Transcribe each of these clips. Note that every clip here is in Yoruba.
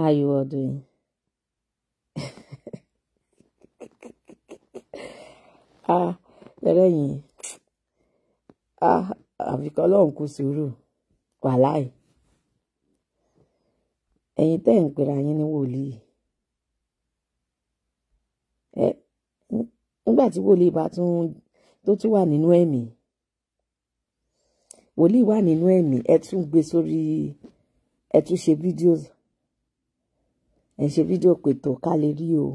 How you all doing? ah, lẹ́rẹ̀yìn ah, àfikọ́ lọ́hùn kú sùúrù wàláì ẹ̀yin tẹ́ ń pera yín ní wòlíì ẹ nígbà tí wòlíì bá tún tó tún wà nínú ẹ̀mí wòlíì wà nínú ẹ̀mí ẹ tún gbé sórí ẹ tún ṣe fídíò ẹ ṣe fídíò pé tó ká lè rí o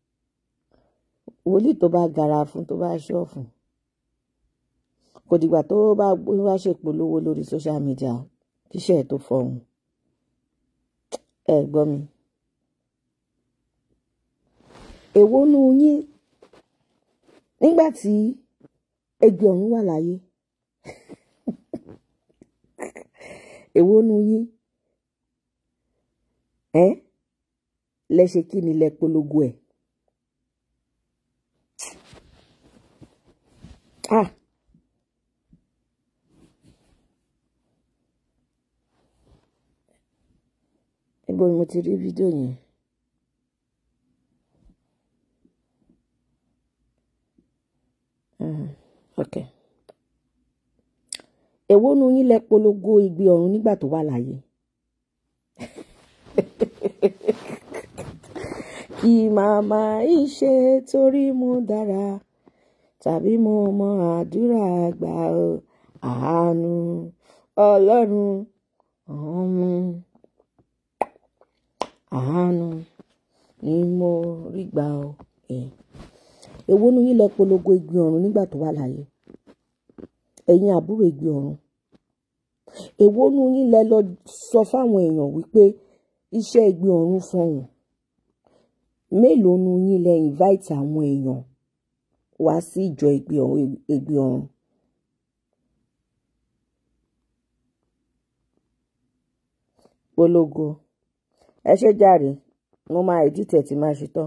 wòlíì tó bá gara fún tó bá ṣọ́ọ̀fù kò dìgbà tó bá wá ṣèpolówó lórí social media kíṣẹ́ ẹ̀ tó fọhùn ẹ gbọ́ mi. èwo nu yín nígbà tí ẹgbẹ́ ọ̀run wà láyé èwo nu yín ẹ lẹ ṣe kí ni lẹ polongo ẹ. ah níbo ni mo ti rí fídíò yẹn Mhm, ok èwo nu yín lẹ polongo igbe ọ̀run nígbà tó wà láyé kí màmá ìṣe torí mo dára tàbí mo mọ àdúrà gbà ó àánú ọlọ́run ọ̀hún àánú ni mo rí gbà ó ẹ̀. èwo nu yín lẹ polongo igbe ọ̀run nígbà tó wà láyé ẹ̀yin àbúrò igbe ọ̀run èwo nu yín lẹ lọ sọ fáwọn èèyàn wípé iṣẹ́ igbe ọ̀run fọhùn mélòó nu yín lẹ invite àwọn èèyàn wá sí ìjọ igbe ọ̀run igbe ọ̀run polongo ẹ ṣe jàre mo máa edit ẹ tí máa ṣe tán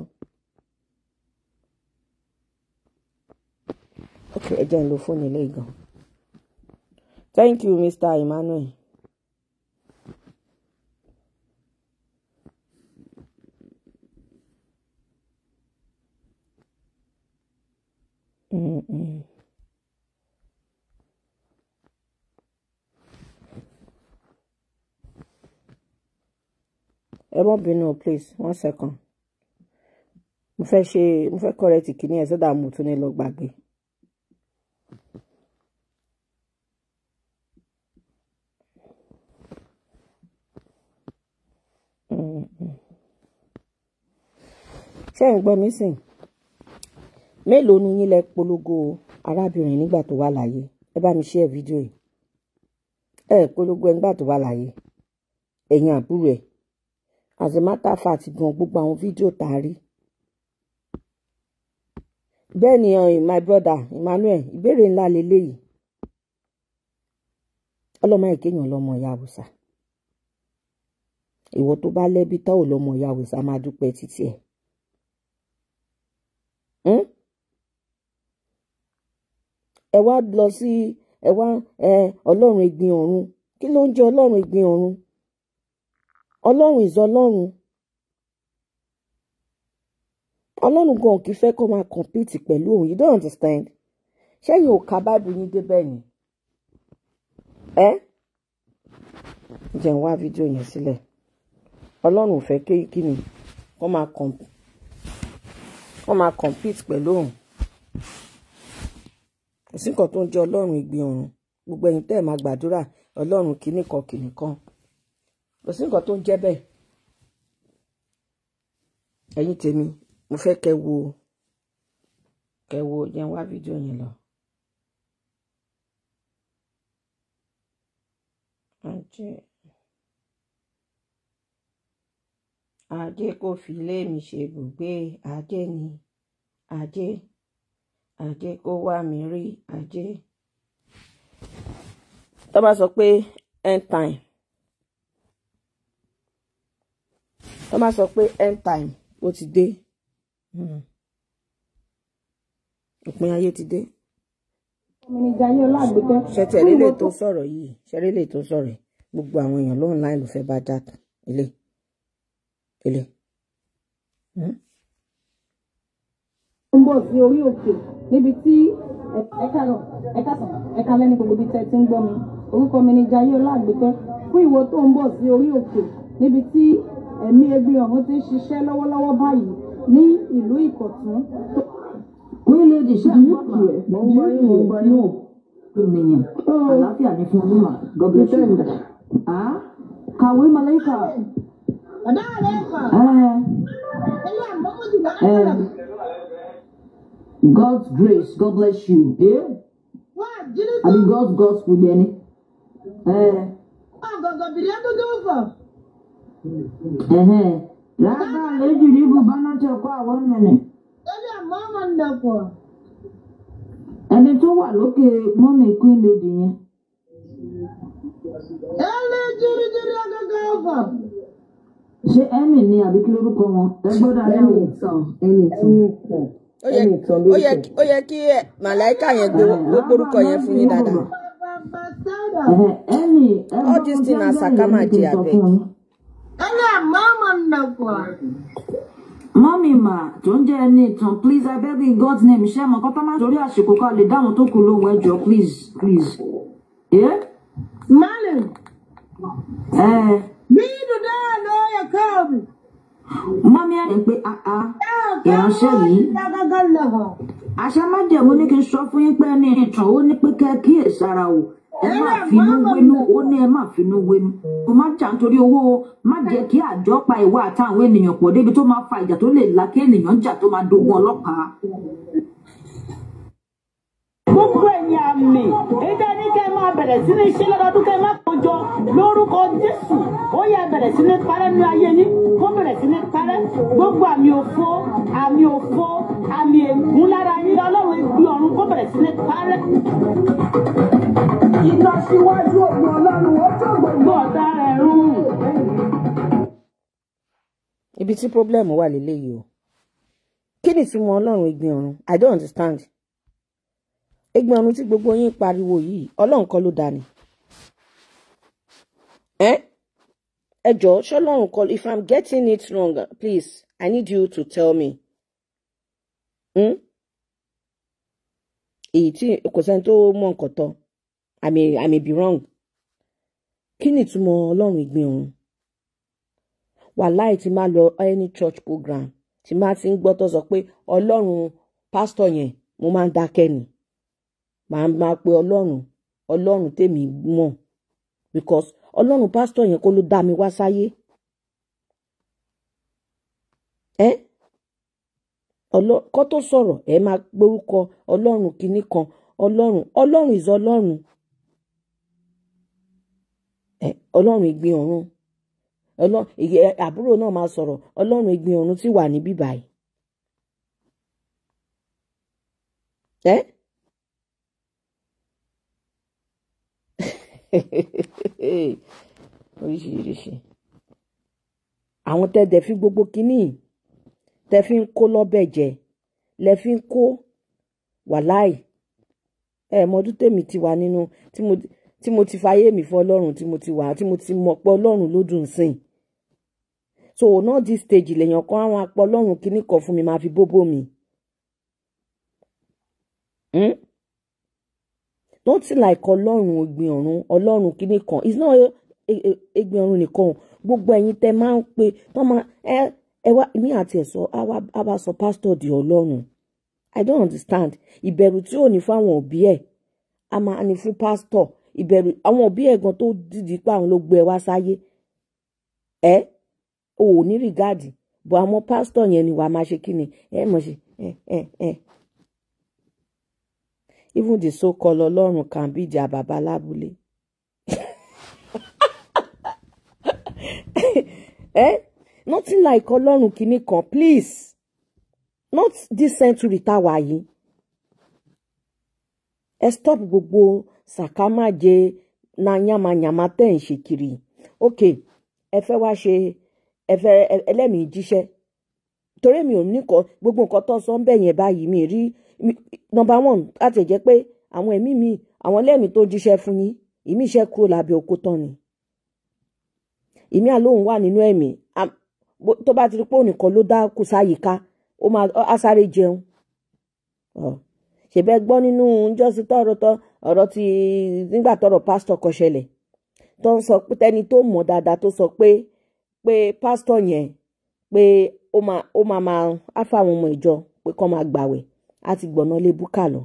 ok ẹ jẹ́ n lo fóònù ilé gan thank you mr emmanuel Mm-mm. ẹ mọ bínú please one second mo fẹ́ ṣe mo fẹ́ correct kìíní ẹ̀ sọ́dà mo tún ní lọ gbàgbé. Mm-mm. ṣé ẹ̀ ń gbọ́ mi sìn mélòó nu yín lẹ polongo arábìnrin nígbà tó wà láyé ẹ bá mi share fídíò yìí ẹ polongo ẹ nígbà tó wà láyé ẹ̀yin àbúrò ẹ̀ as a matter of fact gan gbogbo àwọn fídíò tá a rí bẹ́ẹ̀ ni uh, my brother Emmanuel ìbéèrè ńlá leléyìí ọlọ́mọ ìkéyàn lọ́mọ ìyá àwùsà ìwọ tó bá lẹ́bi tá ò lọ́mọ ìyá àwùsà máa dúpẹ́ títí ẹ̀ Hmm? ẹ wá lọ sí ẹ wá ẹ ọlọ́run ìgbìn ọ̀run kí ló ń jẹ́ ọlọ́run ìgbìn ọ̀run ọlọ́run ìzọ ọlọ́run ọlọ́run gan kì í fẹ́ kó máa compete pẹ̀lú òun you don't understand ṣẹ́yìn ò ka báìbù yín débẹ̀ ni ẹ jẹ́ ń wá fídíò yẹn sílẹ̀ ọlọ́run ò fẹ́ kí kí ni kó máa compete wọ́n máa compete pẹ̀lú òun kò sí nǹkan tó ń jẹ́ ọlọ́run ìgbìn ọ̀run gbogbo ẹ̀yin tẹ́ ẹ̀ máa gbàdúrà ọlọ́run kìíní kan kìíní kan kò sí nǹkan tó ń jẹ́ bẹ́ẹ̀ ẹ̀yin tèmi mo fẹ́ kẹ́ wo kẹ́ wo yẹn wá fídíò yẹn lọ. ajé ajé kò fi ilé mi ṣe ibùgbé ajé ni ajé ajé kó wá mi rí ajé. tó bá sọ pé end time tó bá sọ pé end time ó ti dé hmm, òpin ayé ti dé ṣẹtẹ lílé tó sọ̀rọ̀ yìí ṣẹlẹ lè tó sọ̀rọ̀ yìí gbogbo àwọn èèyàn ló ń láì ló fẹ́ bá jà tán ilé ilé. ń bọ̀ sí orí òkè níbi tí ẹ̀ka lọ ẹ̀ka sàn ẹ̀ka lẹ́ni gbogbo ibi tẹ́ ti ń gbọ́ mi orúkọ mi ni Jayé Ọlágbèkẹ́ fún ìwọ tó ń bọ̀ sí orí òkè níbi tí ẹ̀mí ẹgbẹ́ ọ̀hún ti ń ṣiṣẹ́ lọ́wọ́lọ́wọ́ báyìí ní ìlú Ìkọ̀tún. Wílé di ṣe àgbọ̀kì ẹ̀ mọ̀ ń gbọ́ yín mọ̀ ń gbọ́ yín ènìyàn àlàáfíà ní fún yín mà God bless you. Ah, Kàwé Màláíkà. ọ̀dà rẹ̀ fà Eh, ẹ̀yà àmọ́kọ́jùlá eh, God's grace, God bless you. Eh? wà jírí I mean God's gospel yẹn ni. Eh, ọ̀gọ̀gọ̀ bìrì ẹ̀dúndú fọ̀. ẹ̀hẹ́n. Rárá lẹ́jù ní ibùbá náà tẹ̀ kọ́ àwọn mẹ́rin. ẹ̀yà àmọ́ ọmọ ǹdọ̀pọ̀. Ẹni tó wà lókè mọ́mì Queen Lady yẹn. ẹ̀lẹ́ jírí jírí ọ̀gọ̀gọ̀ fọ̀. Ṣé Emmy ni àbí kí lórúkọ wọn? Ẹ gbọ́dọ̀ àyà wò. ó yẹ ó yẹ ó yẹ kí ẹ màláìka yẹn gbé gbé orúkọ yẹn fún yín dáadáa. bàbá sáúdà. Ẹ̀hẹ́n, Emmy ẹ All this thing na Sakama kí n dey sọ abeg. fún yín. ẹ̀yà àmọ́ ọmọ ǹdọ̀pọ̀. mọ́mì mà tó ń jẹ́ ẹni ìtàn please I beg in God's name ṣé mọ̀ kọ́tà máa torí àsìkò ká lè dáhùn tó kù lóhùn ẹjọ́ please please. ẹ Malim, ẹ bidu da lawyer Kobe. mọ́mì ẹ̀ ń pé àá ìránṣẹ́ yìí àṣẹ májẹ̀mú ní kí n sọ fún yín pé ẹni ìtàn ó ní pé kẹ́ ẹ kíyèsára o ẹ má finú wénú ó ní ẹ má finú wénú kò má jà nítorí owó o má jẹ́ kí àjọ pa ìwà àtàwọn ènìyàn pọ̀ débi tó máa fa ìjà tó lè la kí ènìyàn jà tó máa dogun ọlọ́pàá. gbogbo ẹ̀yin àmì ìdá ní kẹ́ ẹ máa bẹ̀rẹ̀ sí ní ṣe lọ́dọọdún kẹ́ ẹ má kójọ lórúkọ jésù ó yẹ bẹ̀rẹ̀ sí ní parẹ́ nínú ayé yín kó bẹ̀rẹ̀ sí ní parẹ́ gbogbo àmì òfo àmì òfo àmì ègún lára yín ọlọ́run ibi ọ̀run kó bẹ̀rẹ̀ sí ní parẹ́. iná síwájú ògùn ọlọ́run ó tó gbogbo gbogbo ọ̀tá rẹ̀ run. ibi tí problem wà lélẹ́yìí o kí ni tí wọn ọlọ́run ìgbìn ọ̀run i don't understand ìgbìn ọ̀run tí gbogbo yín pariwo yìí ọlọ́run kọ́ ló dá ni ẹ ẹ jọ̀ọ́ ṣọlọ́run kọ́ if i'm getting it wrong please i need you to tell me hmm? èyí tí kò sẹ́ni tó mọ̀ nǹkan tán i may i may be wrong kí ni ìtumọ̀ ọlọ́run ìgbìn ọ̀run wàláì tí máa lọ any church program tí máa ti ń gbọ́ tó sọ pé ọlọ́run pásítọ̀ yẹn mo máa ń dákẹ́ ni màá máa pe ọlọ́run ọlọ́run tèmi mọ̀ because ọlọ́run pásítọ̀ yẹn kó ló dá mi wá sáyé ẹ ọlọ kó tó sọ̀rọ̀ ẹ máa gbórúkọ ọlọ́run kinní kan ọlọ́run ọlọ́run is ọlọ́run ẹ ọlọ́run ìgbìn ọ̀run ọlọ́run ìyẹ- àbúrò náà máa sọ̀rọ̀ ọlọ́run ìgbìn ọ̀run tí wà níbí báyìí. ẹ́ oríṣiríṣi àwọn tẹ́tẹ̀ fi gbogbo kínní tẹ́ fi ń kó lọ́bẹ̀ jẹ lẹ fi ń kó wàláì ẹ mọdún tèmi ti wà nínú tí mo tí mo ti fayé mi fún ọlọ́run tí mo ti wà tí mo ti mọ̀ pé ọlọ́run ló dùn sìn so náà this stage lèèyàn kan àwọn apọ ọlọ́run kínní kan fún mi máa fi bóbó mi. Hmm? nothing like ọlọ́run ògbìn ọ̀run ọlọ́run kínní kan it's not ẹgbìn ọ̀run nìkan gbogbo ẹ̀yin tẹ́ máa ń pe tọ́ máa ẹ ẹ wá mi àti ẹ̀ sọ á wá á wá sọ pásítọ̀ di ọlọ́run i don't understand ìbẹ̀rù tí ò ní fáwọn òbí ẹ̀ a máa ní fún pásítọ̀ ìbẹ̀rù àwọn òbí ẹ̀ gan tó dìdí pé àwọn ló gbé ẹ wá sáyé ẹ o ò ní rìgáàdì bọ̀ àwọn pásítọ̀ yẹn ni wàá máa ṣe kí ni ẹ mọ̀ ṣe ẹ ẹ ẹ even the so called ọlọ́run can be their baba lábúlé. eh? nothing like ọlọ́run kìíní kan please not this century tá a wà yìí ẹ stop gbogbo sàkámàjẹ na yamayama tẹ̀ ń ṣe kiri ok ẹ fẹ́ wá ṣe ẹ fẹ́ ẹ- ẹlẹ́mìí jíṣẹ́ torí mi ò ní kọ gbogbo nǹkan tó sọ ń bẹ̀ yẹn báyìí mi rí mi- number one láti jẹ́ pé àwọn ẹ̀mí mi àwọn ẹlẹ́mìí tó jíṣẹ́ fún yín ìmí iṣẹ́ kúrò lábẹ́ oko tán ni ìmí àlóhùn wà nínú ẹ̀mí Am- bó- tó bá ti rí pé òun nìkan ló dá kù sáyìíká ó máa á sáré jẹun Ọ. ṣèbẹ́ gbọ́ nínú jọ́sí tọ́rọ̀ tọ́ ọ̀rọ̀ ti nígbà tọ́rọ̀ pásítọ̀ kan ṣẹlẹ̀ tó ń sọ pé tẹni tó mọ̀ dáadáa tó sọ pé pé pásítọ̀ yẹn pé ó máa ó máa máa á fáwọn ọmọ ìjọ pé kọ́ máa gbàwẹ̀ á ti gbọ̀nà lé búkà lọ.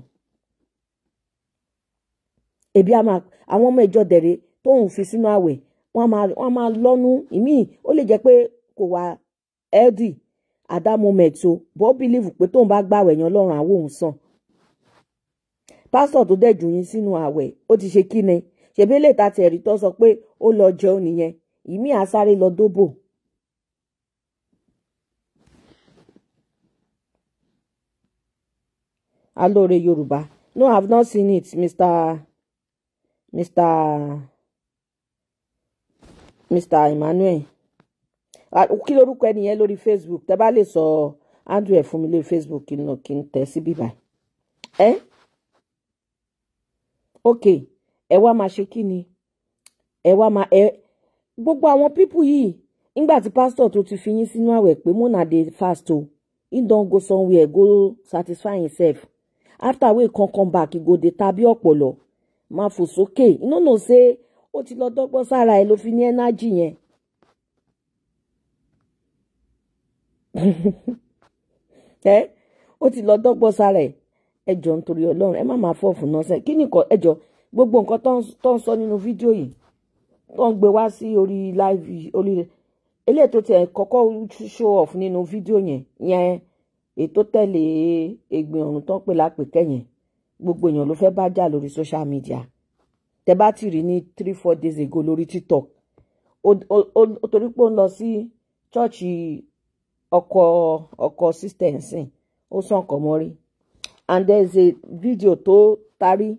ebi á máa àwọn ọmọ ìjọ dẹ̀rẹ̀ tóun fi sínú àwẹ̀ wọ́n á máa wọ́n á máa lọ́nu ìmíì ó lè jẹ́ pé kò wá healthy at that moment o bọ́ bílíìfù pé tóun bá gbàwẹ̀ yẹn ọlọ́run àwọ̀ òun sàn pásítọ̀ tó dẹ̀ jù yín sínú àwẹ̀ ó ti ṣe kí ni ṣèbí lè ta tẹ̀rí tó sọ pé ó lọ jẹun nìyẹn ìmí àsáré lọ dóbò. alóore yorùbá no i have not seen it mr mr mr emmanuel Ah, kí lorúkọ ẹni yẹn lórí facebook tẹ bá lè sọ andrew ẹ fún mi lórí facebook kí n lọ kí n tẹ sí bíbá ẹ ok ẹ wá máa ṣe kí ni ẹ wá máa ẹ gbogbo àwọn pípù yìí nígbà tí pásítọ̀ tó ti fi yín sínú àwẹ̀ pé mona dey fast o he don go somewhere go satisfy himself after wey come come back he go dey tabi ọpọlọ máa fò sókè you no know say ó ti lọ dọ́gbọ́n sára ẹ ló fi ní energy yẹn. ẹ ó ti lọ dọ́gbọ́n sára ẹ ẹ jọ nítorí Ọlọ́run ẹ má máa fọ fún náà sẹ kí nìkan ẹ jọ gbogbo nǹkan tó ń- tó ń sọ nínú fídíò yìí tó ń gbé wá sí orí live orí eléyìí tó tiẹ̀ kọ́kọ́ show off nínú fídíò yẹn yẹn ètò tẹ̀lé ẹgbẹ́ ọ̀run tó ń pè lápèkẹ́ yẹn gbogbo èèyàn ló fẹ́ bá jà lórí social media tẹ bá ti rí ní three four days ago lórí tiktok ó- ó ó- ó torí pé ó ń lọ sí ṣọ́ọ̀ṣì ọkọ ọkọ sister ẹ̀sìn ó sàn kọ́ mọ́rí and there is a video tó tarí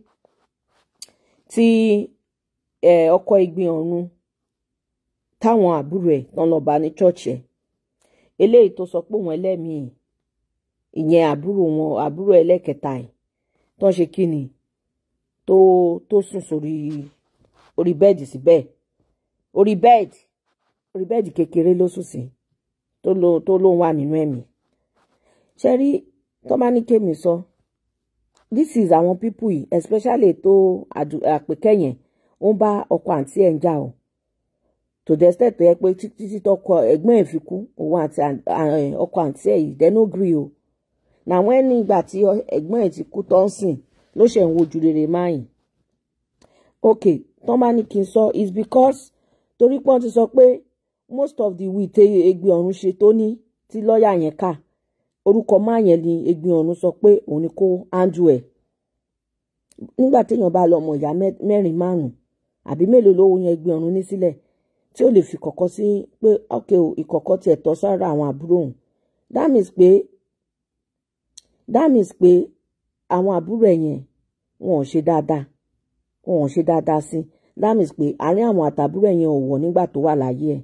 tí eh, ọkọ ìgbìn ọ̀run táwọn àbúrò ẹ̀ tán lọ bá ní church ẹ̀ eléyìí tó sọ pé òun ẹlẹ́mìí ìyẹn àbúrò wọn àbúrò ẹlẹ́kẹta ẹ̀ tó ń ṣe kí ni tó tó sùn sórí orí bẹ́ẹ̀dì síbẹ̀ orí bẹ́ẹ̀dì orí bẹ́ẹ̀dì kékeré ló sùn sí tó ló tó lóun wà nínú ẹ̀mí ṣe rí tó bá ní kémi sọ this is àwọn people yìí especially tó àdù- àpèkẹ́ yẹn ó ń bá ọkọ àǹtí ẹ̀ ń jà o to the extent tó yẹ pé títí tí tọkọ ẹ̀gbọ́n ẹ̀ fi kú òun àti àn- à- ọkọ àǹtí ẹ̀ yìí they no gree o làwọn ẹni ìgbà tí ọ- ẹ̀gbọ́n ẹ̀ ti kú tó ń sìn ló ṣe ń wojú rere máyìn ok tó bá ní kí n sọ is because torí pé wọ́n ti sọ pé most of the will tẹ egbe ọ̀run ṣe tó ní tí lọ́ọ̀yà yẹn kà orúkọ máa yẹn ni egbe ọ̀run sọ pé òun ni kó handle ẹ̀ nígbà téèyàn bá lọ ọmọ ìyá mẹ́- mẹ́rin márùn-ún àbí mélòó lówó yẹn egbe ọ̀run ní sílẹ̀ tí ó lè fi kọ̀kọ́ sí pé ok o ìkọ̀kọ́ tiẹ̀ tọ́ sára àwọn àbúrò òun that means pé that means pé àwọn àbúrò ẹ̀ yẹn wọn ò ṣe dáadáa wọn ò ṣe dáadáa sí that means pé àárín àwọn àtàbúrò ẹ̀ yẹn ò wọ̀ nígbà tó wà láyé ẹ̀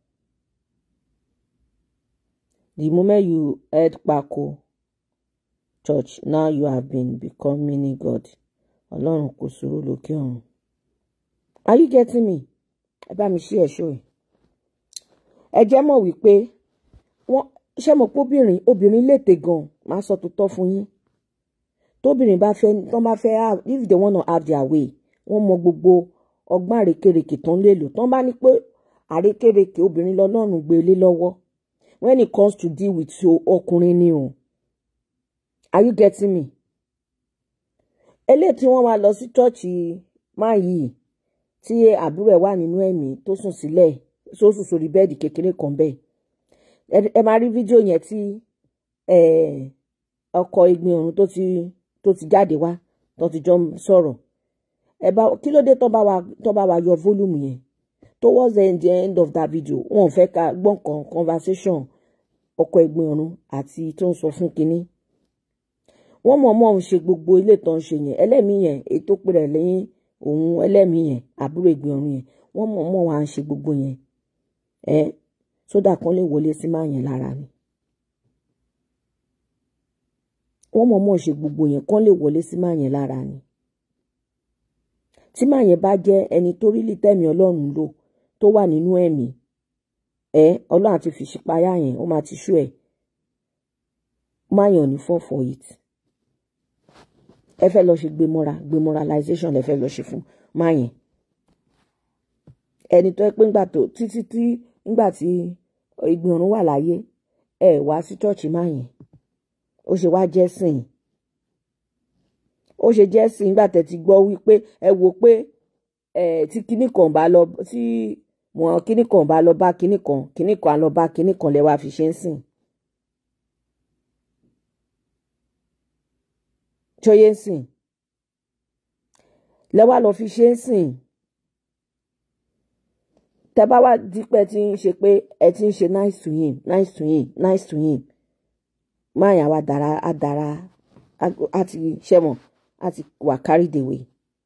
the moment you head pako church now you have been become mini god ọlọ́run kò sòrò lókè ọ̀run are you getting me ẹ bá mi ṣí ẹ̀ṣọ́ ẹ̀ ẹ jẹ́ mọ̀ wípé wọ́n ṣe mọ̀ pé obìnrin obìnrin lètè gan máa sọ tó tọ́ fún yín tóbìnrin bá fẹ́ tán bá fẹ́ have if they wanna have their way wọ́n mọ gbogbo ọgbọ́n àrékèrèkè tán lè lò tán bá ní pé àrékèrèkè obìnrin lọ́lọ́run gbé lé lọ́wọ́ when it comes to deal with so ọkùnrin ni o are you getting me eléyìí tí wọ́n máa lọ sí chọ́ọ̀chì máa yìí tí àbúrò ẹ̀ wà nínú ẹ̀mí tó sùn sílẹ̀ tó sùn sórí bẹ́ẹ̀dì kékeré kan bẹ́ẹ̀ ẹ- ẹ máa rí fídíò yẹn tí eh, ọkọ ìgbìn ọ̀run tó ti tó ti jáde wá tó ti jọ ń sọ̀rọ̀ ẹ bá kí ló dé tó bá wa tó bá wa yọ volume yẹn towards the end, the end of that video wọn ò fẹ́ ká gbọ́n kan conversation ọkọ ìgbìn ọ̀run àti tó ń sọ fún kinní wọ́n mọ̀ mọ́ ń ṣe gbogbo ilé tó ń ṣe yẹn ẹlẹ́mìí yẹn èyí tó pè rẹ̀ lẹ́yìn òun ẹlẹ́mìí yẹn àbúrò ìgbìn ọ̀run yẹn wọ́n mọ̀ mọ́ wá ń ṣe gbogbo yẹn ẹ sódà kan lè wọlé sí máa yẹn lára ni wọ́n mọ̀ mọ́ ṣe gbogbo yẹn kan lè wọlé sí máa yẹn lára ni tí máa yẹn bá jẹ́ ẹni tó rí lítẹ̀mí ọlọ́run lò tó wà nínú ẹ̀mí ẹ ọlọ́run àti fìṣípayá yẹn ó máa ti ṣú ẹ̀ máyàn ní fall for it ẹ fẹ́ lọ ṣe gbémọ́ra gbémoralization lẹ fẹ́ lọ ṣe fún máyàn ẹni tó ẹ pé ńgbà tó títí tí ńgbà tí ìgbìn ọ̀run wà láyé ẹ wá sí chọ́ọ̀chì máyàn ó ṣe wá jẹ́ sìn ó ṣe jẹ́ sìn nígbà tẹ́ ti gbọ́ wípé ẹ wò pé ẹ tí kinní kan bá lọ tí wọn kinní kan bá lọ bá kinní kan kinní kan á lọ bá kinní kan lẹ wá fi ṣe ń sìn. ṣọyẹ ń sìn lẹ wá lọ fi ṣe ń sìn tẹ bá wá dípẹ́ tí ń ṣe pé ẹ ti ń ṣe nice to him nice to him nice to him máa yà wá dára á dára á ti ṣẹ́mọ̀ á ti wà carried away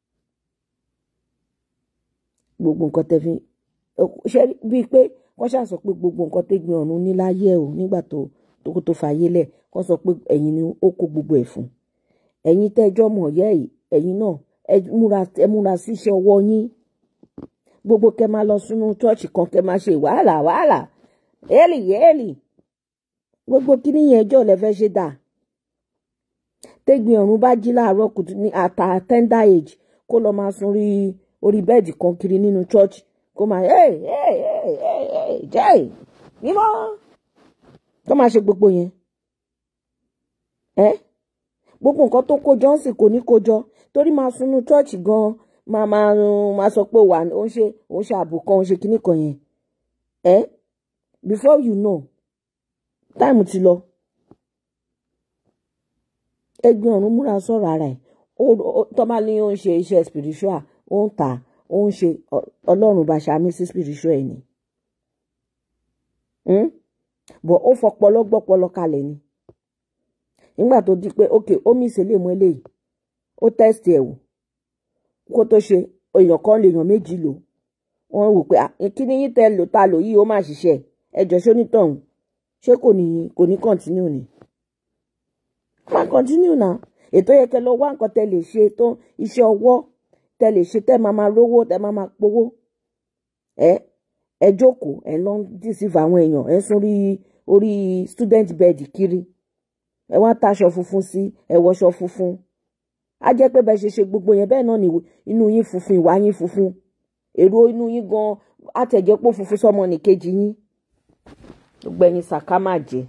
gbogbo nǹkan tẹ fi ṣe bíi pé wọ́n ṣàṣọ pé gbogbo nǹkan tẹ́gbin ọ̀run ní láyé ẹ̀ o nígbà tó tó tó fàyè lẹ̀ wọ́n sọ pé ẹ̀yin ni ó kó gbogbo ẹ̀ fún ẹ̀yin tẹ́jọ́ mọ̀ yẹ́ ẹ̀ ẹ̀yin náà ẹ múra ẹ múra sí iṣẹ́ ọwọ́ yín gbogbo kẹ máa lọ sínú ṣọ́ọ̀ṣì kan kẹ máa ṣe wàhálà wàhálà éèlì éèlì gbogbo kíní yẹn ẹjọ́ lẹ fẹ́ ṣe dà tẹ́gbin ọ̀run bá jí láàárọ̀ kùtù ní àtà tender age kó lọ máa sun orí orí bẹ́ẹ̀dì kan kiri nínú ṣọ́ọ̀ṣì kó máa ẹ̀ ẹ̀ ẹ̀ ẹ̀ jẹ́ mímọ́ tó máa ṣe gbogbo yẹn ẹ́ gbogbo nǹkan tó kó jọ ń sì kò ní kó jọ torí máa sunú ṣọ́ọ̀ṣì gan-an máa máa máa sọ pé wà ó ń ṣe ó ń ṣe ààbò kan ó ń ṣe kinní kan yẹn ẹ́ before you know táìmù ti lọ ẹgbẹ́ ọ̀run múra sọ̀rọ̀ ara ẹ̀ tọ́mà ní ó ń ṣe iṣẹ́ spiritual ó ń tà ó ń ṣe ọlọ́run bá ṣàmì sí spiritual ẹ̀ ni bọ̀ ó fọpọlọ gbọ́pọlọ kalẹ̀ ni nígbà tó di pé ok omi ìṣẹ̀lẹ̀ mú eléyìí ó tẹ́sítì ẹ̀ wò kó tó ṣe èèyàn kan lè yàn méjì lò wọ́n wò pé kíní yín tẹ́ lò ta lò yìí ó máa ṣiṣẹ́ ẹjọ́ ṣónítọ̀hún ṣé kò ní kò ní kọ́ntínú ni máa kọ́ntínú náà ètò yẹ kẹ́ lọ wá nǹkan tẹ́ lè ṣe tó iṣẹ́ ọwọ́ tẹ́ lè ṣe tẹ́ máa máa rówó tẹ́ máa máa powó ẹ ẹ jókòó ẹ lọ ń dìsífà àwọn èèyàn ẹ sún orí orí student bed kiri ẹ wá taṣọ funfun sí ẹ wọṣọ funfun á jẹ́ pé bẹ́ẹ̀ ṣe ṣe gbogbo yẹn bẹ́ẹ̀ náà ni inú yín funfun ìwà yín funfun èrò inú yín gan àtẹ̀jẹ́ pé funfun sọmọ nìkejì yín gbogbo ẹ̀yin sàká má jẹ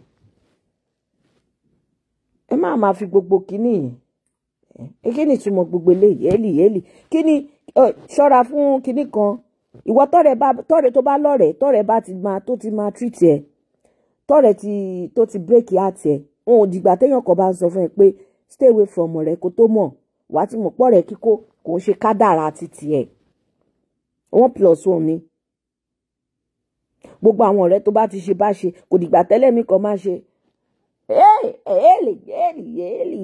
ẹ má máa fi gbogbo kínní yẹn kí ni ìtumọ̀ gbogbo eléyìí èlì èlì kí ni ṣọ́ra fún kínní kan ìwọ tọrẹ bá tọrẹ tó bá lọrẹ tọrẹ bá ti máa tó ti máa treat ẹ tọrẹ ti tó ti break heart ẹ wọn ò dìgbà téèyàn kan bá ń sọ fún ẹ pé stay away from ọ̀rẹ́ kó tó mọ̀ wàá ti mọ̀ pọ̀ rẹ̀ kíkó kò ń ṣe kádàrá títì ẹ̀ one plus one ni gbogbo àwọn ọ̀rẹ́ tó bá ti ṣe bá ṣe kò dìgbà tẹ́lẹ̀ mi kan máa ṣe èèlì èèlì èèlì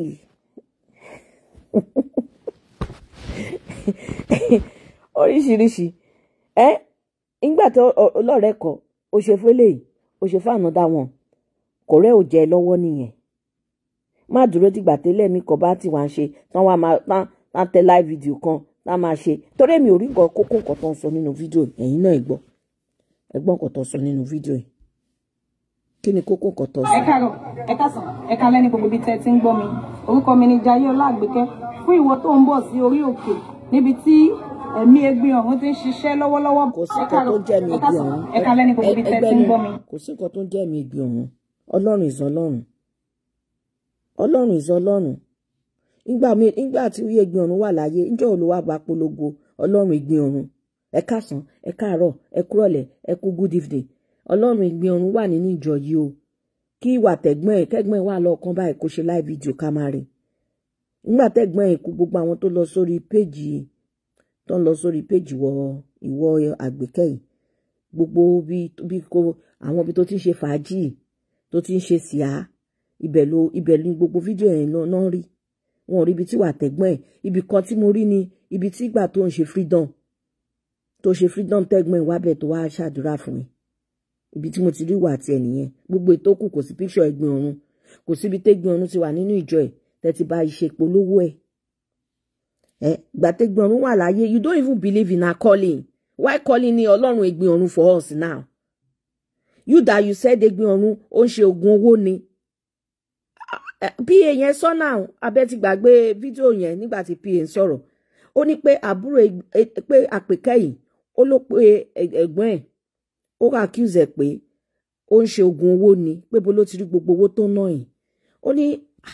oríṣiríṣi ẹ nígbà tó ọlọ́rẹ́ kan ó ṣe fún eléyìí ó ṣe fún ànádà wọn kò rẹ́ ò jẹ́ lọ́wọ́ nìyẹn má dúró dìgbà tẹ́lẹ̀ mi kan bá ti wá ń ṣe tán wá máa tán tán tẹ live video kan tá máa ṣe torí èmi ò rí nǹkan kókó nǹkan tó ń sọ nínú fídíò ẹ̀yin náà ẹ gbọ́ ẹ gbọ́ nǹkan tó ń sọ nínú fídíò yìí kí ni kókó nǹkan tó ń sọ. ẹ káàárọ̀ ẹ káàsán ẹ kálẹ́ ní gbogbo ibi tẹ́ ẹ ti ń gbọ́ mi orúkọ mi ni Jayé Ọlágbékẹ́ fún ìwọ tó ń bọ̀ sí orí òkè níbi tí ẹ̀mí egbin ọ̀hún ti ń ṣiṣẹ́ lọ́wọ́lọ́wọ́ kò sí nǹkan tó ń jẹ́ mi ẹ ibi káàsán ọ̀hún ẹ kálẹ́ ní gbogbo ibi tẹ́ ẹ ti ń gbọ́ mi. kò sí nǹkan tó ń jẹ́ mi ibi ọ̀hún ọlọ́run ìzọ ọlọ́run ọlọ́run ìzọ ọlọ́run nígbà mi nígbà tí wíyé ìgbìn ọ̀run wà láyé níjọ́ olùwà bá polongo ọlọ́run ìgbìn ọ̀run ẹ káàsán ẹ káàárọ̀ ẹ kúrọ̀lẹ́ ẹ kú good evening ọlọ́run ìgbìn ọ̀run wà nínú ìjọ yìí o kí ìwà tẹ̀gbọ́n ẹ̀ kẹ́gbọ́n ẹ̀ wà lọ́ọ̀kan báyìí kó ṣe live video ká máa rí nígbà tẹ̀gbọ́n ẹ̀ kú gbogbo àwọn tó lọ sórí péjì tó ń lọ sórí péjì wọ ìwọ àgbékẹ́ yìí gbogbo bí bí kò àwọn ibi tó ti ń ṣe fàájì tó ti ń ṣe síá ibẹ̀ ló ibẹ̀ ní gbogbo fídíò yẹn náà rí wọn ò rí ibi tí wà tẹ̀gbọ́n ẹ̀ ibì kan tí mo rí ni ibi tí ìgbà tó ń ṣe freedom tó ṣe freedom tẹ̀gbọ́n ẹ̀ wábẹ̀ tó wá ṣàdúrà fún mi ibi tí mo ti rí wà tiẹ̀ nìyẹn gbogbo ètò kù kò sí píṣọ ẹ̀gbin ọ̀run kò síbi tẹ́gbin ọ̀run ti wà nínú ìjọ ẹ̀ tẹ́tí bá iṣẹ́ polówó ẹ̀ ẹ gbà tẹ́gbin ọ̀run wà láyé you don't even believe in our calling why calling ni ọlọ́run ẹ̀gbin ọ̀run for us now you that you said Egbin Ọ̀run ó ń ṣe oògùn owó ni pa yẹn sọ́nà abẹ́ ti gbàgbé fídíò yẹn nígbà tí pa ń sọ̀rọ̀ ó ní pé àbúrò pé àpèkẹ́yìn ó ló pe ẹ̀gbọ́n ẹ̀ ó accuse ẹ̀ pé ó ń ṣe oògùn owó ni pé bó ló ti rí gbogbo owó tó ná yìí ó ní